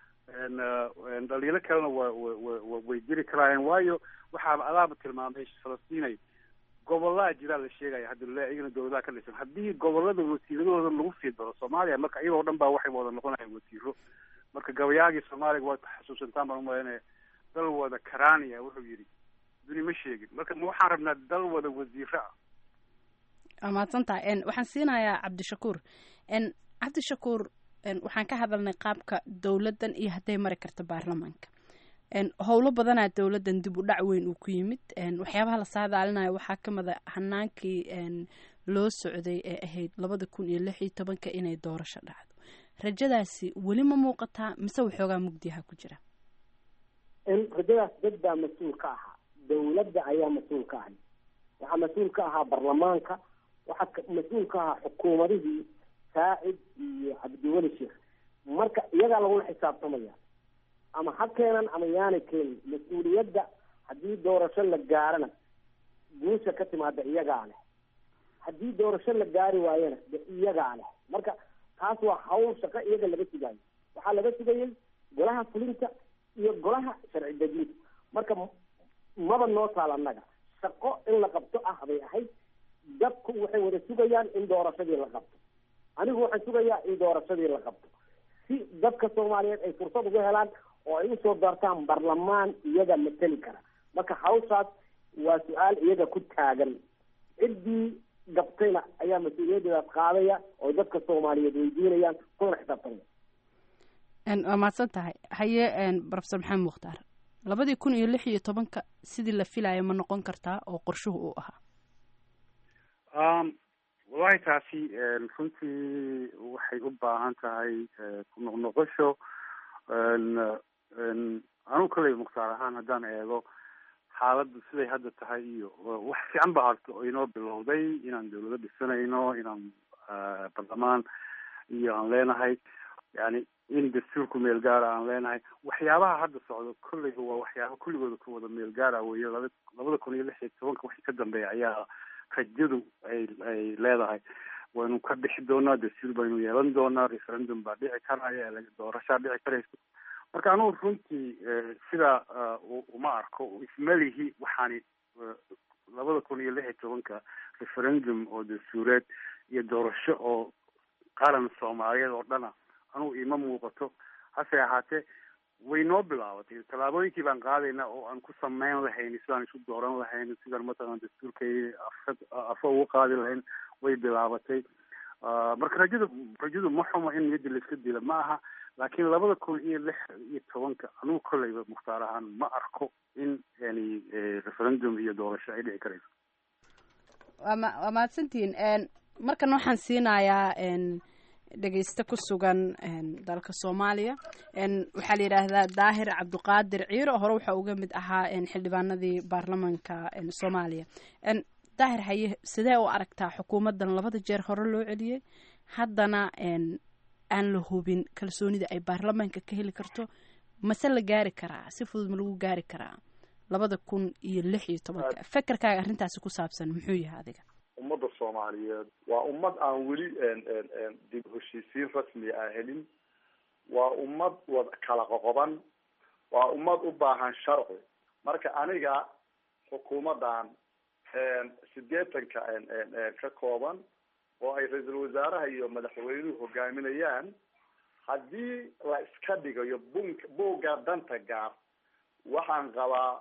dhaliilo kalena wa wa way jiri karaayeen waayo waxaaba adaaba tilmaamay falastiinay gobolaa jiraa la sheegaya haddi le iyagana dawladaha ka dhisan haddii gobolada wasiiradooda lagu fiidbaro soomaaliya marka iyagoo dhan baa waxay wada noqonayan wasiiro marka gabayaagii soomaaliga waad xasuusantaan baan umalaynaya dal wada karania wuxuu yidhi duni ma sheegin marka ma waxaan rabnaa dal wada wasiiro ah waa mahadsantaha waxaan siinayaa cabdishakuur cabdishakuur waxaan ka hadalnay qaabka dowladdan iyo hadday mari karto baarlamaanka howlo badanaa dowladdan dib u dhac weyn uu ku yimid waxyaabaha la saadaalinayo waxaa ka mida hanaankii loo socday ee ahayd labada kun iyo lix iyo tobanka inay doorasho dhacdo rajadaasi weli ma muuqataa mise waxoogaa mugdiyaha ku jira rajadaas dad baa mas-uul ka ahaa dawladda ayaa mas-uul ka ahay waxaa mas-uul ka ahaa baarlamaanka waxaa mas-uul ka ahaa xukuumadihii saacid iyo cabdiweli sheekh marka iyagaa lagula xisaabtamaya ama ha keenan ama yaanay keenin mas-uuliyadda haddii doorasho la gaarana guusha ka timaada iyagaa leh haddii doorasho la gaari waayana de iyagaa leh marka taas waa hawl shaqo iyaga laga sugayo waxaa laga sugayay golaha fulinta iyo golaha sharci dejinta marka maba noo taal annaga shaqo in la qabto ah bay ahayd dadku waxay wada sugayaan in doorashadii la qabto anigu waxaan sugayaa in doorashadii la qabto si dadka soomaaliyeed ay fursad uga helaan oo ay usoo doortaan baarlamaan iyaga mateli kara marka hawshaas waa su-aal iyaga ku taagan ciddii gabtayna ayaa mas-uuliyaddeedaas qaadaya oo dadka soomaaliyeed weydiinayaan kuna xisaabtamaya waa mahadsan tahay haye profesor maxamed mukhtaar labadii kun iyo lix iyo tobanka sidii la filayo ma noqon kartaa oo qorshuhu uu ahaa wallahi taasi runtii waxay u baahan tahay ku noqnoqosho anugu kaley mukhtaar ahaan haddaan eego xaaladdu siday hadda tahay iyo wax fiican ba harto oo inoo bilowday inaan dawlado dhisanayno inaan baarlamaan iyo aan leenahay yani in dastuurku meel gaara aan leenahay waxyaabaha hadda socdo kolleyba waa waxyaaba kulligooda ka wada meel gaara weeye laba labada kun iyo lix iyo tobanka wixii ka dambeeya ayaa rajadu ay ay leedahay waynu ka bixi doonaa dastuur baynu yeelan doonaa referendum baa dhici karaya doorashaa dhici karaysa marka anugu runtii sidaa uma arko ismalihi waxaani labada kun iyo lix iyo tobanka referendum oo dastuureed iyo doorasho oo qaran soomaaliyeed oo dhana anugu ima muuqato hase ahaatee way noo bilaabatay tallaabooyinkii baan qaadayna oo aan ku sameyn lahayn sidaan isu dooran lahayn sidaan matalan dastuurkay afo ugu qaadi lahayn way bilaabatay marka rajadu rajadu ma xumo in niyadda laiska dila ma aha laakiin labada kun iyo lix iyo tobanka anugu kolleyba mukhtaar ahaan ma arko in yani referendum iyo doorasho ay dhici karayso waama waa mahadsantihiin markan waxaan siinayaa dhegeyste ku sugan dalka soomaaliya waxaa la yidhaahdaa daahir cabdiqaadir ciiro hore waxaa uga mid ahaa xildhibaanadii baarlamanka soomaaliya daahir haye sidee u aragtaa xukuumaddan labada jeer hore loo celiyey haddana aan la hubin kalsoonida ay baarlamaanka ka heli karto mase la gaari karaa si fudud ma lagu gaari karaa labada kun iyo lix iyo tobanka fekerkaaga arrintaasi ku saabsan muxuu yahay adiga ummadda soomaaliyeed waa ummad aan weli dib heshiisiin rasmiya aan helin waa ummad wad kala qoqoban waa ummad u baahan sharci marka aniga xukuumaddan sideetanka ka kooban oo ay ra-iisul wasaaraha iyo madaxweynuhu hogaaminayaan haddii la iska dhigayo bunk buugga danta gaar waxaan qabaa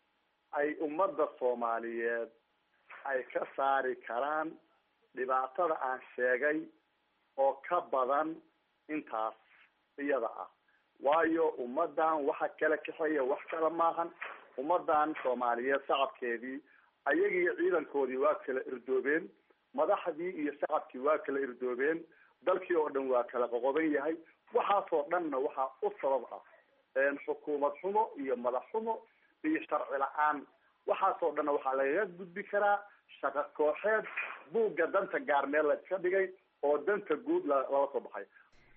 ay ummadda soomaaliyeed ay ka saari karaan dhibaatada aan sheegay oo ka badan intaas iyada ah waayo ummaddan waxa kala kaxeeya wax kale maahan ummaddan soomaaliyeed shacabkeedii ayagii ciidankoodii waa kala irdoobeen madaxdii iyo shacabkii waa kala irdoobeen dalkii oo dhan waa kala qoqoban yahay waxaasoo dhanna waxaa u sabab ah xukuumad xumo iyo madax xumo iyo sharci la-aan waxaasoo dhanna waxaa lagaga gudbi karaa shaqo kooxeed buugga danta gaar meel la iska dhigay oo danta guud lala soo baxay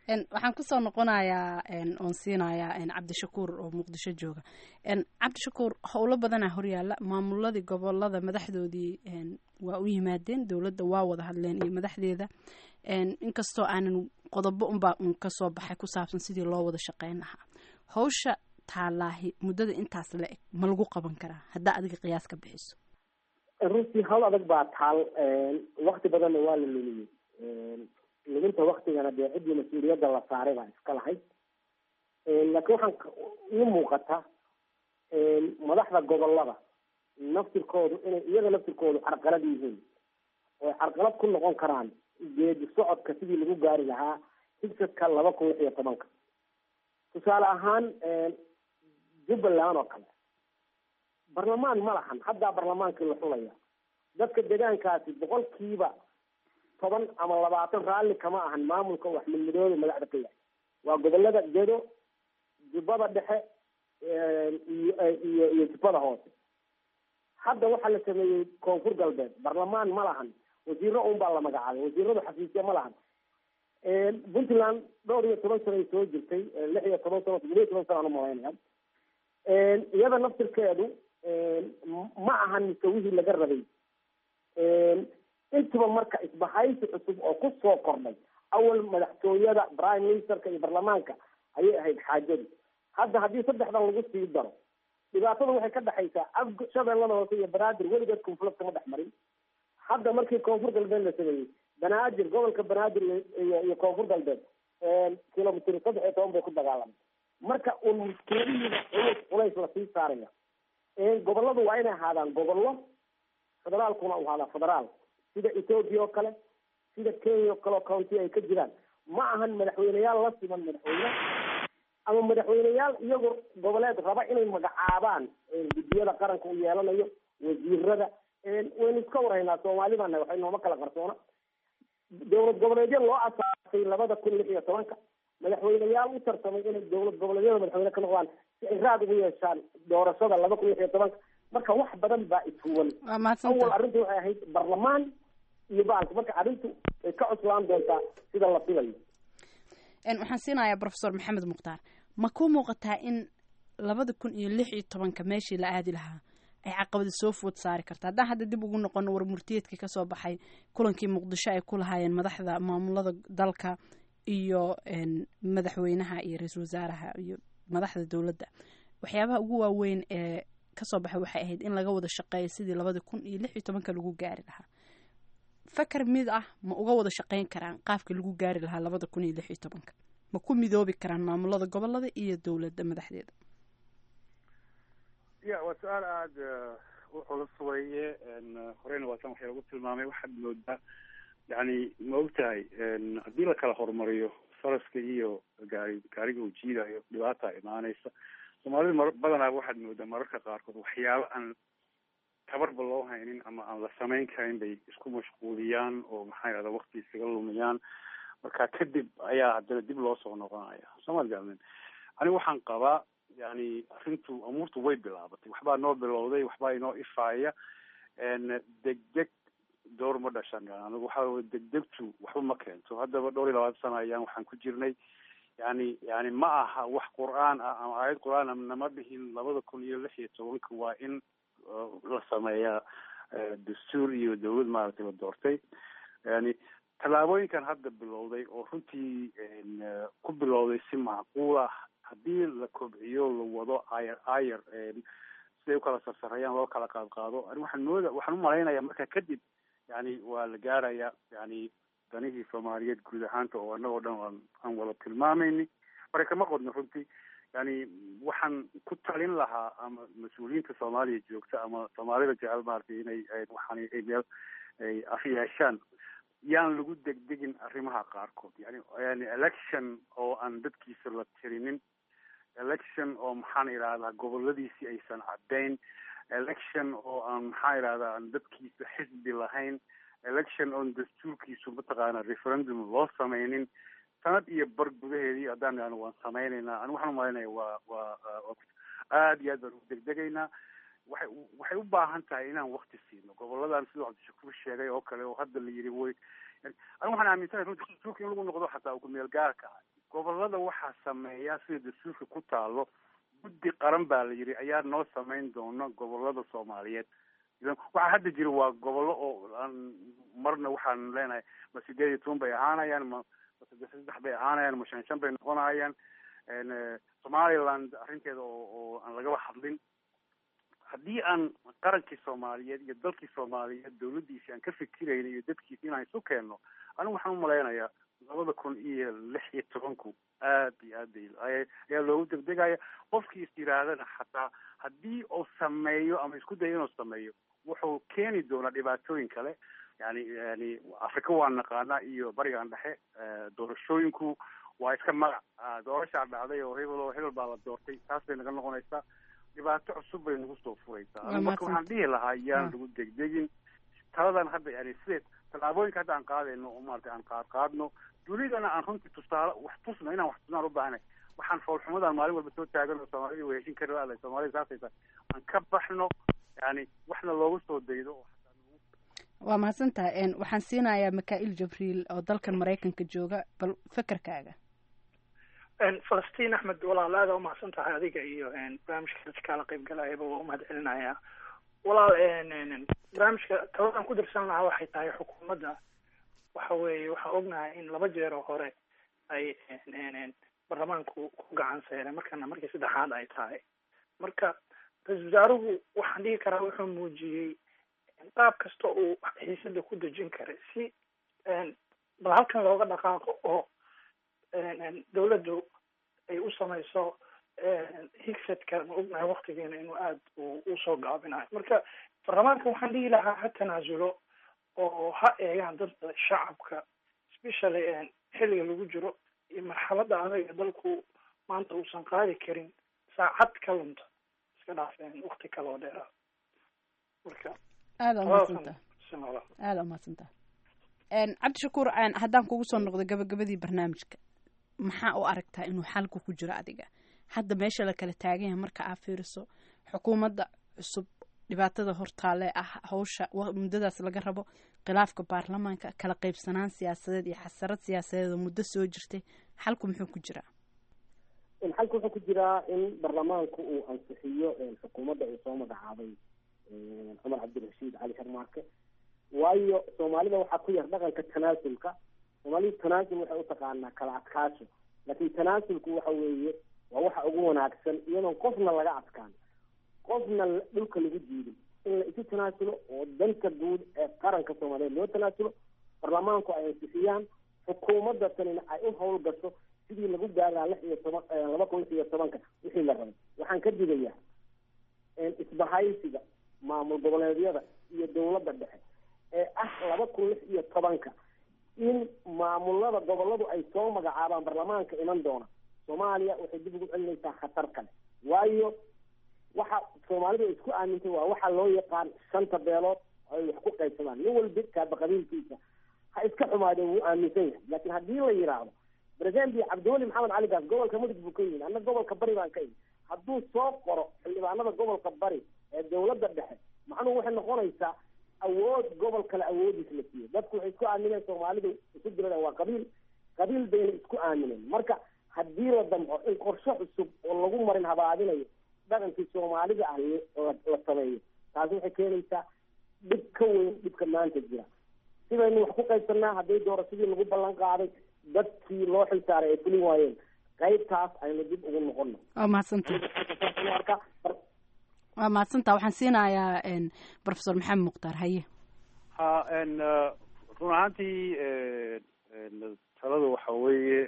waxaan kusoo noqonayaa oon siinayaa cabdishakuur oo muqdisho jooga cabdishakuur howlo badanaa horyaala maamuladii gobolada madaxdoodii waa u yimaadeen dowladda waa wada hadleen iyo madaxdeeda inkastoo aanan qodobo unbaa un kasoo baxay ku saabsan sidii loo wada shaqeyn lahaa hawsha taalaahi muddada intaas la eg ma lagu qaban karaa haddaa adiga qiyaas ka bixiso runtii hawl adag baa taal wakti badanna waa la lumiyey luminta waktigana dee ciddii mas-uuliyadda la saaray baa iska lahayd laakiin waxaan ii muuqata madaxda gobolada naftirkoodu inay iyaga naftirkoodu carqalad yihiin oo carqalad ku noqon karaan geedi socodka sidii lagu gaari lahaa higsadka laba kun lix iyo tobanka tusaale ahaan jubbaland oo kale barlamaan ma lahan haddaa barlamaankii la xulaya dadka deegaankaasi boqolkiiba toban ama labaatan raalli kama ahan maamulka wax midmidoobe madaxda ka yahay waa gobolada gedo jubbada dhexe iyo iyo iyo jubbada hoose hadda waxaa la sameeyey koonfur galbeed barlamaan ma lahan wasiiro un baa la magacaabay wasiiradu xafiisya ma lahan puntland dhowr iyo toban sano ay soo jirtay lix iyo toban sano toddoba iyo toban sano aan umalaynaya iyada naftirkeedu ma ahan misawihii laga rabay intuba marka isbahaysi cusub oo ku soo kordhay awal madaxtooyada prime ministerka iyo barlamaanka ayay ahayd xaajadu hadda haddii saddexdan lagu sii daro dhibaatada waxay ka dhexaysaa af shabeellada hoose iyo banaadir weligeed conflict kama dhex marin hadda markii koonfur galbeed la sameeyey banaadir gobolka banaadir iyo iyo koonfur galbeed kilomitr saddex iyo toban bay ku dagaalamay marka un muskiladihiina culus culays lasii saaraya goboladu waa inay ahaadaan gobollo federaalkuna u ahaadaa federaal sida ethoopia oo kale sida kenya oo kale oo county ay ka jiraan ma ahan madaxweyneyaal la siman madaxweyne ama madaxweyneyaal iyagoo goboleed raba inay magacaabaan guddiyada qaranka u yeelanayo wasiirada waynu iska warhaynaa soomaali baana waxay nooma kala qarsoona dowlad goboleedyo loo asaasay labada kun lix iyo tobanka madaxweyneyaal u tartamay inay dowlad goboleedyada madaxweyne ka noqdaan si ay raad ugu yeeshaan doorashada laba kun lix iyo tobanka marka wax badan baa ishuwan awal arrintu waxay ahayd barlamaan iyo baalka marka arrintu way ka cuslaan doontaa sida la filayo waxaan siinayaa professor maxamed mukhtaar ma ku muuqataa in labada kun iyo lix iyo tobanka meeshii la aadi lahaa ay caqabada soo food saari karta haddaan hadda dib ugu noqono war murtiyeedkii kasoo baxay kulankii muqdisho ay ku lahaayeen madaxda maamulada dalka iyo madaxweynaha iyo ra-iisul wasaaraha iyo madaxda dowladda waxyaabaha ugu waaweyn ee kasoo baxay waxay ahayd in laga wada shaqeeyo sidii labada kun iyo lix iyo tobanka lagu gaari lahaa fakar mid ah ma uga wada shaqeyn karaan qaabka lagu gaari lahaa labada kun iyo lix iyo tobanka ma ku midoobi karaan maamulada gobolada iyo dowladda madaxdeeda ya waa su-aal aada u culus weeye horeyna waa tan waxay lagu tilmaamay waxaad moodaa yani ma ogtahay haddii la kala horumariyo faraska iyo gaari gaariga uu jiidayo dhibaata imaanaysa soomaalida mar badanaa waxaad moodaa mararka qaarkood waxyaabo aan tabarba loo haynin ama aan la samayn karin bay isku mashquuliyaan oo maxaa yidhahda wakti isaga lumiyaan marka kadib ayaa haddana dib loo soo noqonaya soomad galmen ani waxaan qabaa yani arrintu amuurtu way bilaabatay waxbaa noo bilowday waxbaa inoo ifaaya degdeg door ma dhashan anigu waxa degdegtu waxba ma keento haddaba dhowr iyo labaatan sana ayaan waxaan ku jirnay yani yani ma aha wax qur-aan ah ama aayad qur-aan ah nama dhihin labada kun iyo lix iyo tobanka waa in la sameeyaa dastuur iyo dawlad maaragtay la doortay yani tallaabooyinkan hadda bilowday oo runtii ku bilowday si macquul ah haddii la kobciyo la wado ayar ayar siday ukala sarsareeyaan loo kala qaad qaado ani waxaan mooda waxaan umalaynaya marka kadib yani waa la gaaraya yani danihii soomaaliyeed guud ahaanta oo annagoo dhan aan aan wada tilmaamayni mara kama qodno runtii yani waxaan ku talin lahaa ama mas-uuliyiinta soomaaliya joogta ama soomaalida jecel maaragtay inay waxaan ay meel ay af yeeshaan yaan lagu degdegin arrimaha qaarkood yani yani election oo aan dadkiisa la tirinin election oo maxaan idhahdaa goboladiisii aysan caddayn election oo aan maxaa idhahdaa aan dadkiisa xisbi lahayn election oon dastuurkiisu mataqaana referendum loo sameynin sanad iyo bar gudaheedii haddaan idhahno waan sameynaynaa ani waxaan umalaynaya waa waa aada iyo aad baan u degdegaynaa waxay waxay u baahan tahay inaan wakti siino goboladan siduu cabdishakuur sheegay oo kale oo hadda la yidhi way ani waxaan aaminsanahay runti dastuurka in lagu noqdo xataa ku meel gaarka ah gobolada waxaa sameeya sida dastuurka ku taalo guddi qaran baa la yidhi ayaa noo samayn doona gobolada soomaaliyeed waxaa hadda jira waa gobollo oo aan marna waxaan leenahay ma sideed iyo toban bay ahaanayaan ma saddex saddex bay ahaanayaan ma shan shan bay noqonayaan somaliland arrinteeda oo oo aan lagaba hadlin haddii aan qarankii soomaaliyeed iyo dalkii soomaaliyeed dawladdiisi aan ka fikirayna iyo dadkiisi inaan isu keenno anigu waxaan umalaynayaa labada kun iyo lix iyo tobanku aad iyo aad bay ayaa loogu degdegaya qofkii is yidhaahdana xataa haddii uu sameeyo ama isku dayo inuu sameeyo wuxuu keeni doonaa dhibaatooyin kale yani yani afrika waa naqaana iyo barigan dhexe doorashooyinku waa iska magac doorashaa dhacday oo hebel oo hebel baa la doortay taas bay naga noqonaysaa dhibaato cusub bay nagu soo furaysaa marka waxaan dhihi lahaa yaan lagu degdegin taladan hadda yani sideed tallaabooyinka hadda aan qaadayno oo maarata aan qaad qaadno dunidana aan runtii tusaale wax tusno inaan wax tusnaan u baahnay waxaan foolxumadaan maalin walba soo taagan oo soomaalida way heshin kari laala soomaalida saasaysa aan ka baxno yani waxna loogu soo daydo waa mahadsantahay waxaan siinayaa mikail jabriil oo dalkan maraykanka jooga bal fekerkaaga falastiin axmed walaal aada umahadsan tahay adiga iyo barnaamijka dadka kala qaybgalayaba waa umahad celinayaa walaal barnaamijka tabadan ku dirsan lahaa waxay tahay xukuumadda waxa weeye waxaan ognahay in laba jeer oo hore ay baarlamaanku ku gacan seereen markana markii saddexaad ay tahay marka ra-isul wasaaruhu waxaan dhihi karaa wuxuu muujiyey qaab kasta uu xiisada ku dejin karay si bal halkan looga dhaqaaqo oo dawladdu ay u samayso higsadka ma ognahay waktigeena inuu aada usoo gaabinayo marka baarlamaanka waxaan dhihi lahaa ha tanaasulo oo ha eegaan dadka shacabka especially xilliga lagu jiro iyo marxalada adaga dalku maanta uusan qaadi karin saacad ka lunta iska dhaafeen wakti kale oo dheera marka aada umadsanta aada umadsanta cabdishakuur haddaan kugu soo noqdo gabagabadii barnaamijka maxaa u aragtaa inuu xalku ku jiro adiga hadda meesha la kala taagan yahay marka aa fiiriso xukuumadda cusub dhibaatada hortaale ah hawsha muddadaas laga rabo khilaafka baarlamaanka kala qaybsanaan siyaasadeed iyo xasarad siyaasadeed oo muddo soo jirtay xalku muxuu ku jiraa xalku wuxuu ku jiraa in baarlamaanku uu ansixiyo xukuumadda uu soo magacaabay cumar cabdirashiid cali sharmaarke waayo soomaalida waxaa ku yar dhaqanka tanaasulka soomaalida tanaasul waxay utaqaanaa kala adkaasho laakiin tanaasulku waxa weeye waa waxa ugu wanaagsan iyadoon qofna laga adkaan qofna dhulka lagu diidin in la isu tanaasulo oo danta guud ee qaranka soomaaliyeed loo tanaasulo baarlamaanku ay ansixiyaan xukuumadda tanina ay u howlgasho sidii lagu gaaraa lix iyo toban laba kun lix iyo tobanka wixii la rabay waxaan ka digayaa isbahaysiga maamul goboleedyada iyo dawladda dhexe ee ah laba kun lix iyo tobanka in maamulada goboladu ay soo magacaabaan baarlamaanka iman doona soomaaliya waxay dib ugu celinaysaa khatar kale waayo waxa soomaalidu ay isku aamintay waa waxa loo yaqaan shanta beelood ay wax ku qaybsadaan nin walba kaaba qabiilkiisa ha iska xumaadeen wuu aaminsan yahay laakiin haddii la yidhaahdo presidenti cabdiweli maxamed cali gaas gobolka mudug buu ka yimi anna gobolka bari baan ka yimi hadduu soo qoro xildhibaanada gobolka bari ee dawladda dhexe macnuhu waxay noqonaysaa awood gobol kale awoodiis la siiyo dadku waxay isku aamineen soomaalidu isu dirada waa qabiil qabiil bayna isku aamineen marka haddii la damco in qorshe cusub oo lagu marin habaadinayo dhaqankii soomaalida ah la sameeyo taasi waxay keenaysaa dhib ka weyn dhibka maanta jira sidaynu wax ku qaybsanaa hadday doorashadii lagu ballan qaaday dadkii loo xilsaaray ay fulin waayeen qaybtaas aynu dib ugu noqono waa mahadsanta waa mahadsanta waxaan siinayaa professor maxamed mukhtaar haye ha run ahaantii talada waxa weeye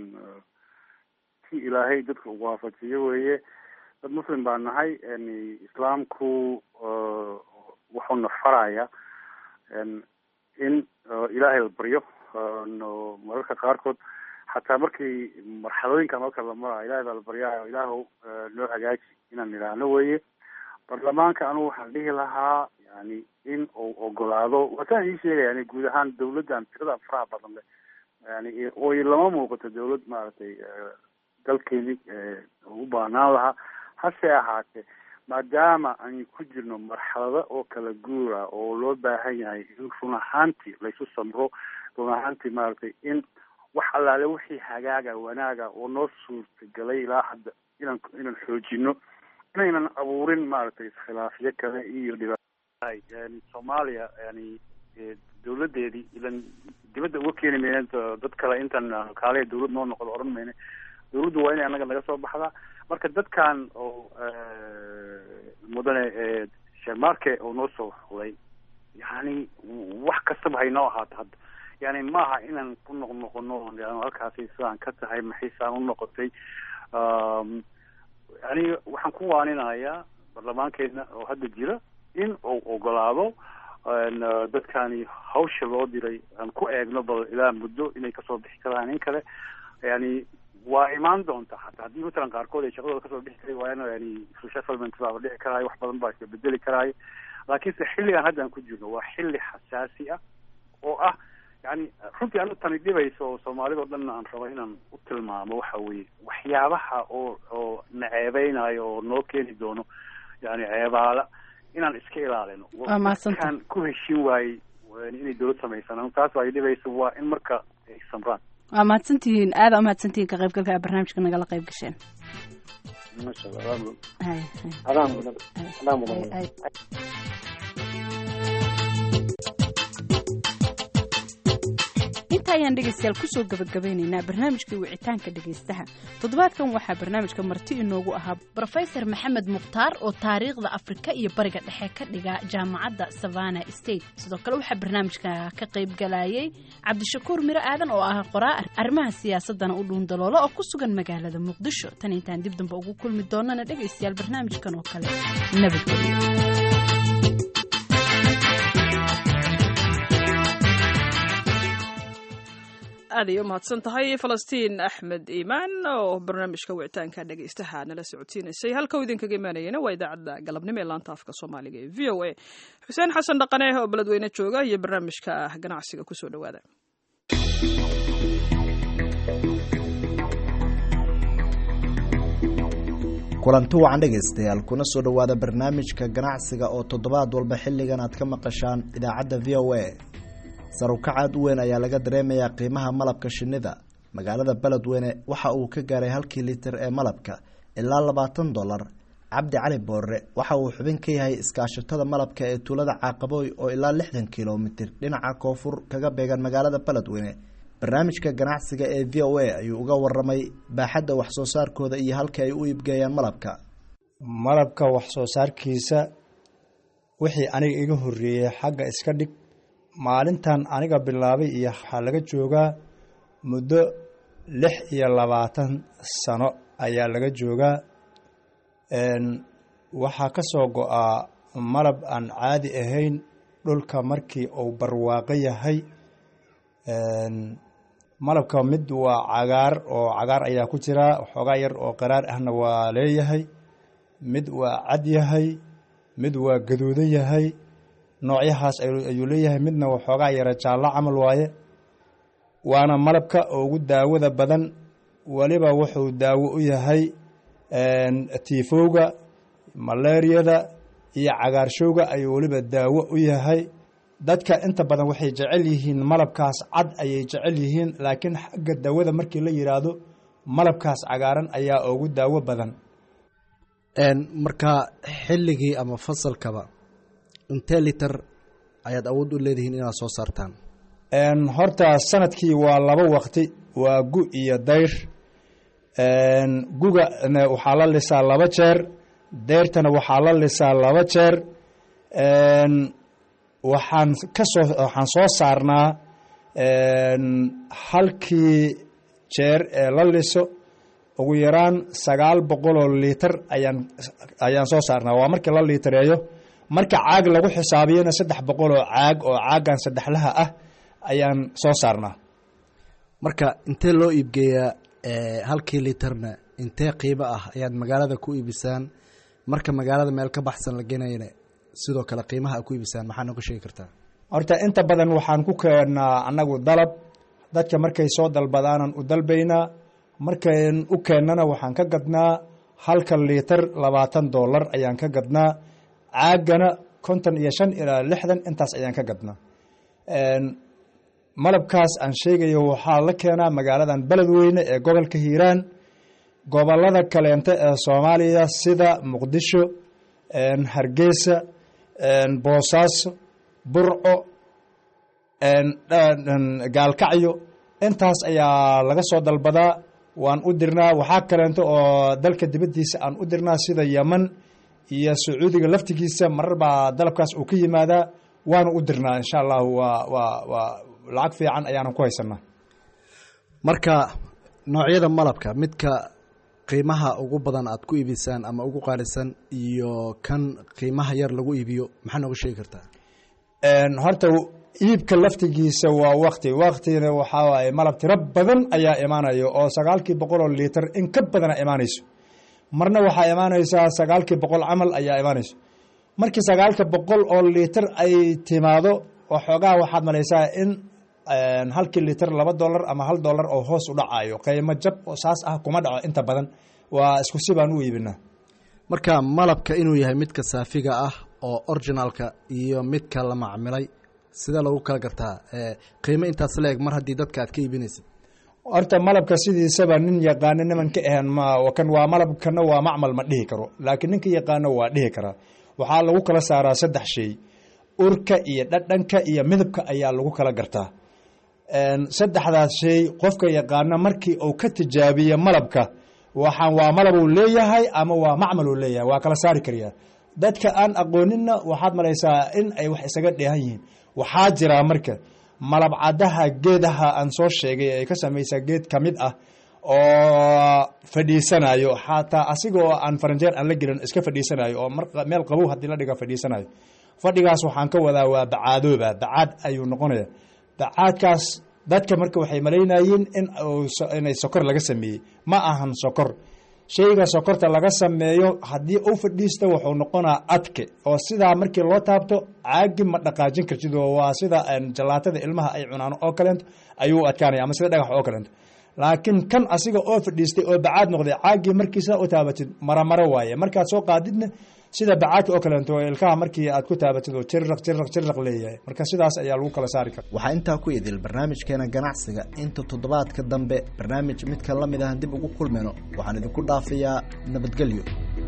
si ilaahay dadka u waafajiyo weeye dad muslim baa nahay islaamku wuxuuna faraya in ilaahay la baryo mararka qaarkood xataa markii marxalooyinka marka la marayo ilahay baa la baryaa ilaahw noo hagaaji inaan idhaahno weye baarlamaanka anugu waxaan dhihi lahaa yani in uu ogolaado waasaan ii sheegaya yani guud ahaan dawladdan tiradan faraha badan le yani oy lama muuqato dawlad maaragtay dalkeeni u baanaan lahaa hase ahaatee maadaama aan ku jirno marxalado oo kala guura oo loo baahan yahay in run ahaantii laysu samro run ahaantii maaragtay in wax allaale wixii hagaaga wanaaga oo noo suurtagelay ilaa hadda inaan inaan xoojino inaynan abuurin maaragtay iskhilaafyo kale iyo dhibaat yani soomaaliya yani dawladeedii ilan dibadda uga keeni mayna dad kale intan kaale dawlad noo noqdo odhan mayna dawladdu waa inay annaga naga soo baxdaa marka dadkan oo mudane shermarke oo noo soo xulay yani wax kastaba haynoo ahaato hadda yani maaha inaan ku noqnoqono halkaasi sidaan ka tahay maxaysaan u noqotay yani waxaan ku waaninayaa baarlamaankeena oo hadda jira in uu ogolaado dadkani hawsha loo diray aan ku eegno bal ilaa muddo inay kasoo bixi karaan in kale yani waa imaan doonta hataa haddii matalan qaarkood ay shaqadooda kasoo bixi kari waayana yani resettlement baaba dhici karaayo wax badan baa iska bedeli karaayo laakiinse xilligan hadda aan ku jirno waa xilli xasaasi ah oo ah yani runtii anu tani dhibayso oo soomaalida o dhan aan rabo inaan u tilmaamo waxa weeye waxyaabaha oo oo na ceebeynayo oo noo keeni doono yani ceebaala inaan iska ilaalino kan ku heshin waayey inay dawlad samaysanaan taas ay dhibayso waa in marka ay samraan waa mahadsantihiin aada umahadsantihiin ka qaybgalka a barnaamijka nagala qayb gasheen masha allah inta ayaan dhegaystayaal kusoo gabagabeynaynaa barnaamijkii wicitaanka dhegaystaha toddobaadkan waxaa barnaamijka marti inoogu ahaa brofesor maxamed mukhtaar oo taariikhda afrika iyo bariga dhexe ka dhiga jaamacadda savana state sidoo kale waxaa barnaamijka ka qayb galayay cabdishakuur miro aadan oo ah qoraa arrimaha siyaasadana u dhuundaloola oo ku sugan magaalada muqdisho tan intaan dib dambe ugu kulmi doonana dhegaystayaal barnaamijkan oo kale nabadgelyo aad ay u mahadsan tahay falastiin axmed iimaan oo barnaamijka wicitaanka dhegaystaha nala socodsiinaysay halka uu idinkaga imaanayana waa idaacadda galabnimo ee laanta afka soomaaliga ee v o a xuseen xasan dhaqane oo beledweyne jooga iyo barnaamijka ganacsiga kusoo dhowaada kulanti wacan dhegaystayaal kuna soo dhowaada barnaamijka ganacsiga oo toddobaad walba xilligan aad ka maqashaan idaacadda v o a sarukacaad u weyn ayaa laga dareemayaa qiimaha malabka shinnida magaalada beledweyne waxa uu ka gaaray halkii litir ee malabka ilaa labaatan dollar cabdi cali boorre waxa uu xubin ka yahay iskaashatada malabka ee tuulada caaqabooy oo ilaa lixdan kilomitir dhinaca koonfur kaga beegan magaalada beledweyne barnaamijka ganacsiga ee v o a ayuu uga waramay baaxadda waxsoo saarkooda iyo halka ay u iibgeeyaan malabka malabka waxsoo saarkiisa wixii aniga iga horreeyey xagga iska dhig maalintan aniga bilaabay iyo waxaa laga joogaa muddo lix iyo labaatan sano ayaa laga joogaa waxaa ka soo go-aa malab aan caadi ahayn dhulka markii uu barwaaqo yahay malabka mid waa cagaar oo cagaar ayaa ku jira xoogaa yar oo qaraar ahna waa leeyahay mid waa cad yahay mid waa gaduudan yahay noocyahaas ayuu leeyahay midna waxoogaa yara jaallo camal waaye waana malabka ugu daawada badan weliba wuxuu daawo u yahay tiifowga malaariyada iyo cagaarshowga ayuu weliba daawo u yahay dadka inta badan waxay jecel yihiin malabkaas cad ayay jecel yihiin laakiin xagga daawada markii la yidhaahdo malabkaas cagaaran ayaa ugu daawo badan marka xilligii ama fasalkaba intee liter ayaad awood u leedihiin inaad soo saartaan horta sanadkii waa laba waqti waa gu iyo dayr guga waxaa la lisaa laba jeer dayrtana waxaa la lisaa laba jeer waxaan kasoo waxaan soo saarnaa halkii jeer ee la liso ugu yaraan sagaal boqoloo liiter ayaan ayaan soo saarnaa waa markii la liitareeyo marka caag lagu xisaabiyana saddex boqol oo caag oo caaggan saddexlaha ah ayaan soo saarnaa marka intee loo iibgeeyaa halkii literna intee qiimo ah ayaad magaalada ku iibisaan marka magaalada meel ka baxsan la genayna sidoo kale qiimaha aad ku iibisaan maxaa nooga sheegi kartaa horta inta badan waxaan ku keennaa annagu dalab dadka markay soo dalbadaanan u dalbaynaa markayn u keennana waxaan ka gadnaa halka liiter labaatan dollar ayaan ka gadnaa caagana konton iyo shan ilaa lixdan intaas ayaan ka gadnaa malabkaas aan sheegayo waxaa la keenaa magaaladan beledweyne ee gobolka hiiraan gobolada kaleente ee soomaaliya sida muqdisho hargeysa boosaaso burco gaalkacyo intaas ayaa laga soo dalbadaa waan u dirnaa waxaa kaleento oo dalka dibaddiisa aan u dirnaa sida yeman iyo sacuudiga laftigiisa marar baa dalabkaas uu ka yimaadaa waanu u dirnaa insha allahu waa waa waa lacag fiican ayaanan ku haysanaa marka noocyada malabka midka qiimaha ugu badan aad ku iibisaan ama ugu qaalisan iyo kan qiimaha yar lagu iibiyo maxaa nooga sheegi kartaa horta iibka laftigiisa waa wakti waktina waxaa waaye malab tiro badan ayaa imaanayo oo sagaalkii boqol oo liiter in ka badana imaanayso marna waxaa imaanaysaa sagaalkii boqol camal ayaa imaanayso markii sagaalka boqol oo liiter ay timaado waxoogaa waxaad malaysaa in halkii liiter laba dolar ama hal dolar oo hoos u dhacayo qiimo jab oo saas ah kuma dhaco inta badan waa isku si baan u iibinaa marka malabka inuu yahay midka saafiga ah oo originalka iyo midka la macmilay sidee lagu kala gartaa qiimo intaas la-eg mar haddii dadka aad ka iibinaysid horta malabka sidiisaba nin yaqaano niman ka ahan ma kan waa malabkana waa macmal ma dhihi karo laakiin ninka yaqaano waa dhihi karaa waxaa lagu kala saaraa saddex shay urka iyo dhadhanka iyo midabka ayaa lagu kala gartaa saddexdaas shay qofka yaqaano markii uu ka tijaabiyo malabka waxaan waa malab uu leeyahay ama waa macmal uu leeyahay waa kala saari karayaa dadka aan aqooninna waxaad malaysaa in ay wax isaga dheehan yihiin waxaa jiraa marka malab caddaha geedaha aan soo sheegay ay ka samaysaa geed ka mid ah oo fadhiisanayo xataa asiga oo aan faranjeer aan la gelin iska fadhiisanayo oo meel qabow haddii la dhiga fadhiisanayo fadhigaas waxaan ka wadaa waa bacaadooba bacaad ayuu noqonaya bacaadkaas dadka marka waxay malaynayeen in inay sokor laga sameeyey ma ahan sokor shayga sokorta laga sameeyo haddii uu fadhiisto wuxuu noqonaa adke oo sidaa markii loo taabto caagi ma dhaqaajin kartid oo waa sida jalaatada ilmaha ay cunaan oo kaleento ayuu adkaanaya ama sida dhagax oo kaleento laakiin kan asiga oo fadhiistay oo bacaad noqday caagii markii sidaa u taabatid maramaro waaye markaad soo qaadidna sida bacaadka oo kaleento ilkaha markii aad ku taabatid oo jirraq jirraq jirraq leeyahay marka sidaas ayaa lagu kala saari kara waxaa intaa ku idil barnaamijkeena ganacsiga inta toddobaadka dambe barnaamij midka la mid ahan dib ugu kulmayno waxaan idinku dhaafayaa nabadgelyo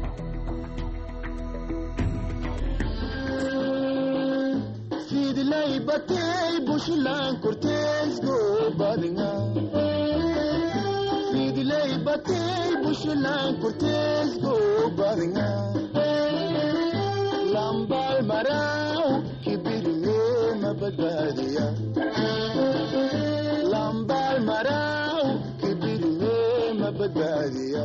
lambal maraw kibirne mabadbaadiya lambal maraw kibirne mabadbaadiya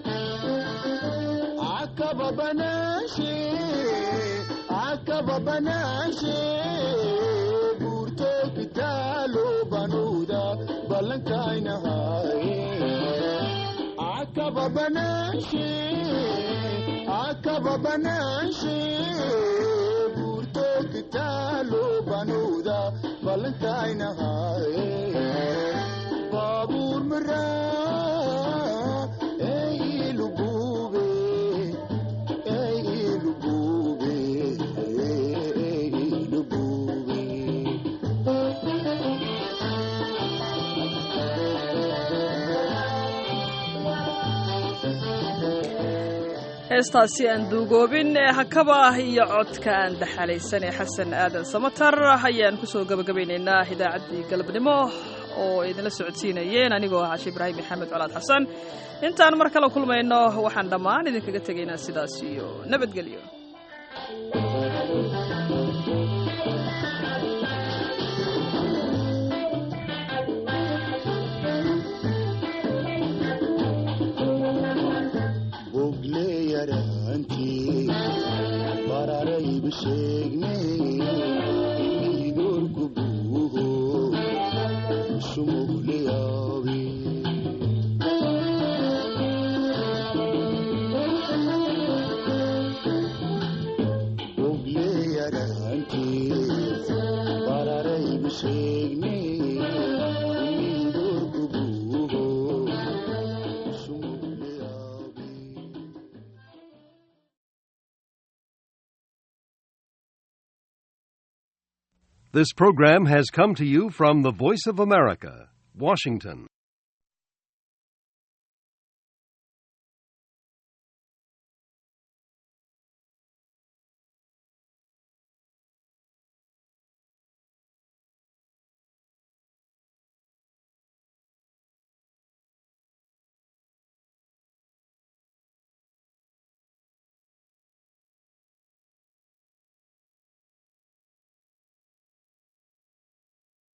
akaba banashe akaba banashe burto kitalo banuda balankainahaye akaba banashe akaba banashe burto kitalo banuda balankainahaye babur mara ey lubube ey lubube ey lubube heestaasi aan duugoobin ee hakaba ah iyo codka aan daxalaysan ee xasan aadan samatar ayaan kusoo gabagabaynaynaa idaacaddii galabnimo oo idinla socodsiinayeen anigoo ah cashe ibraahim maxamed colaad xasan intaan mar kale kulmayno waxaan dhammaan idinkaga tegaynaa sidaas iyo nabadgelyo This program has come to you from the Voice of America, Washington.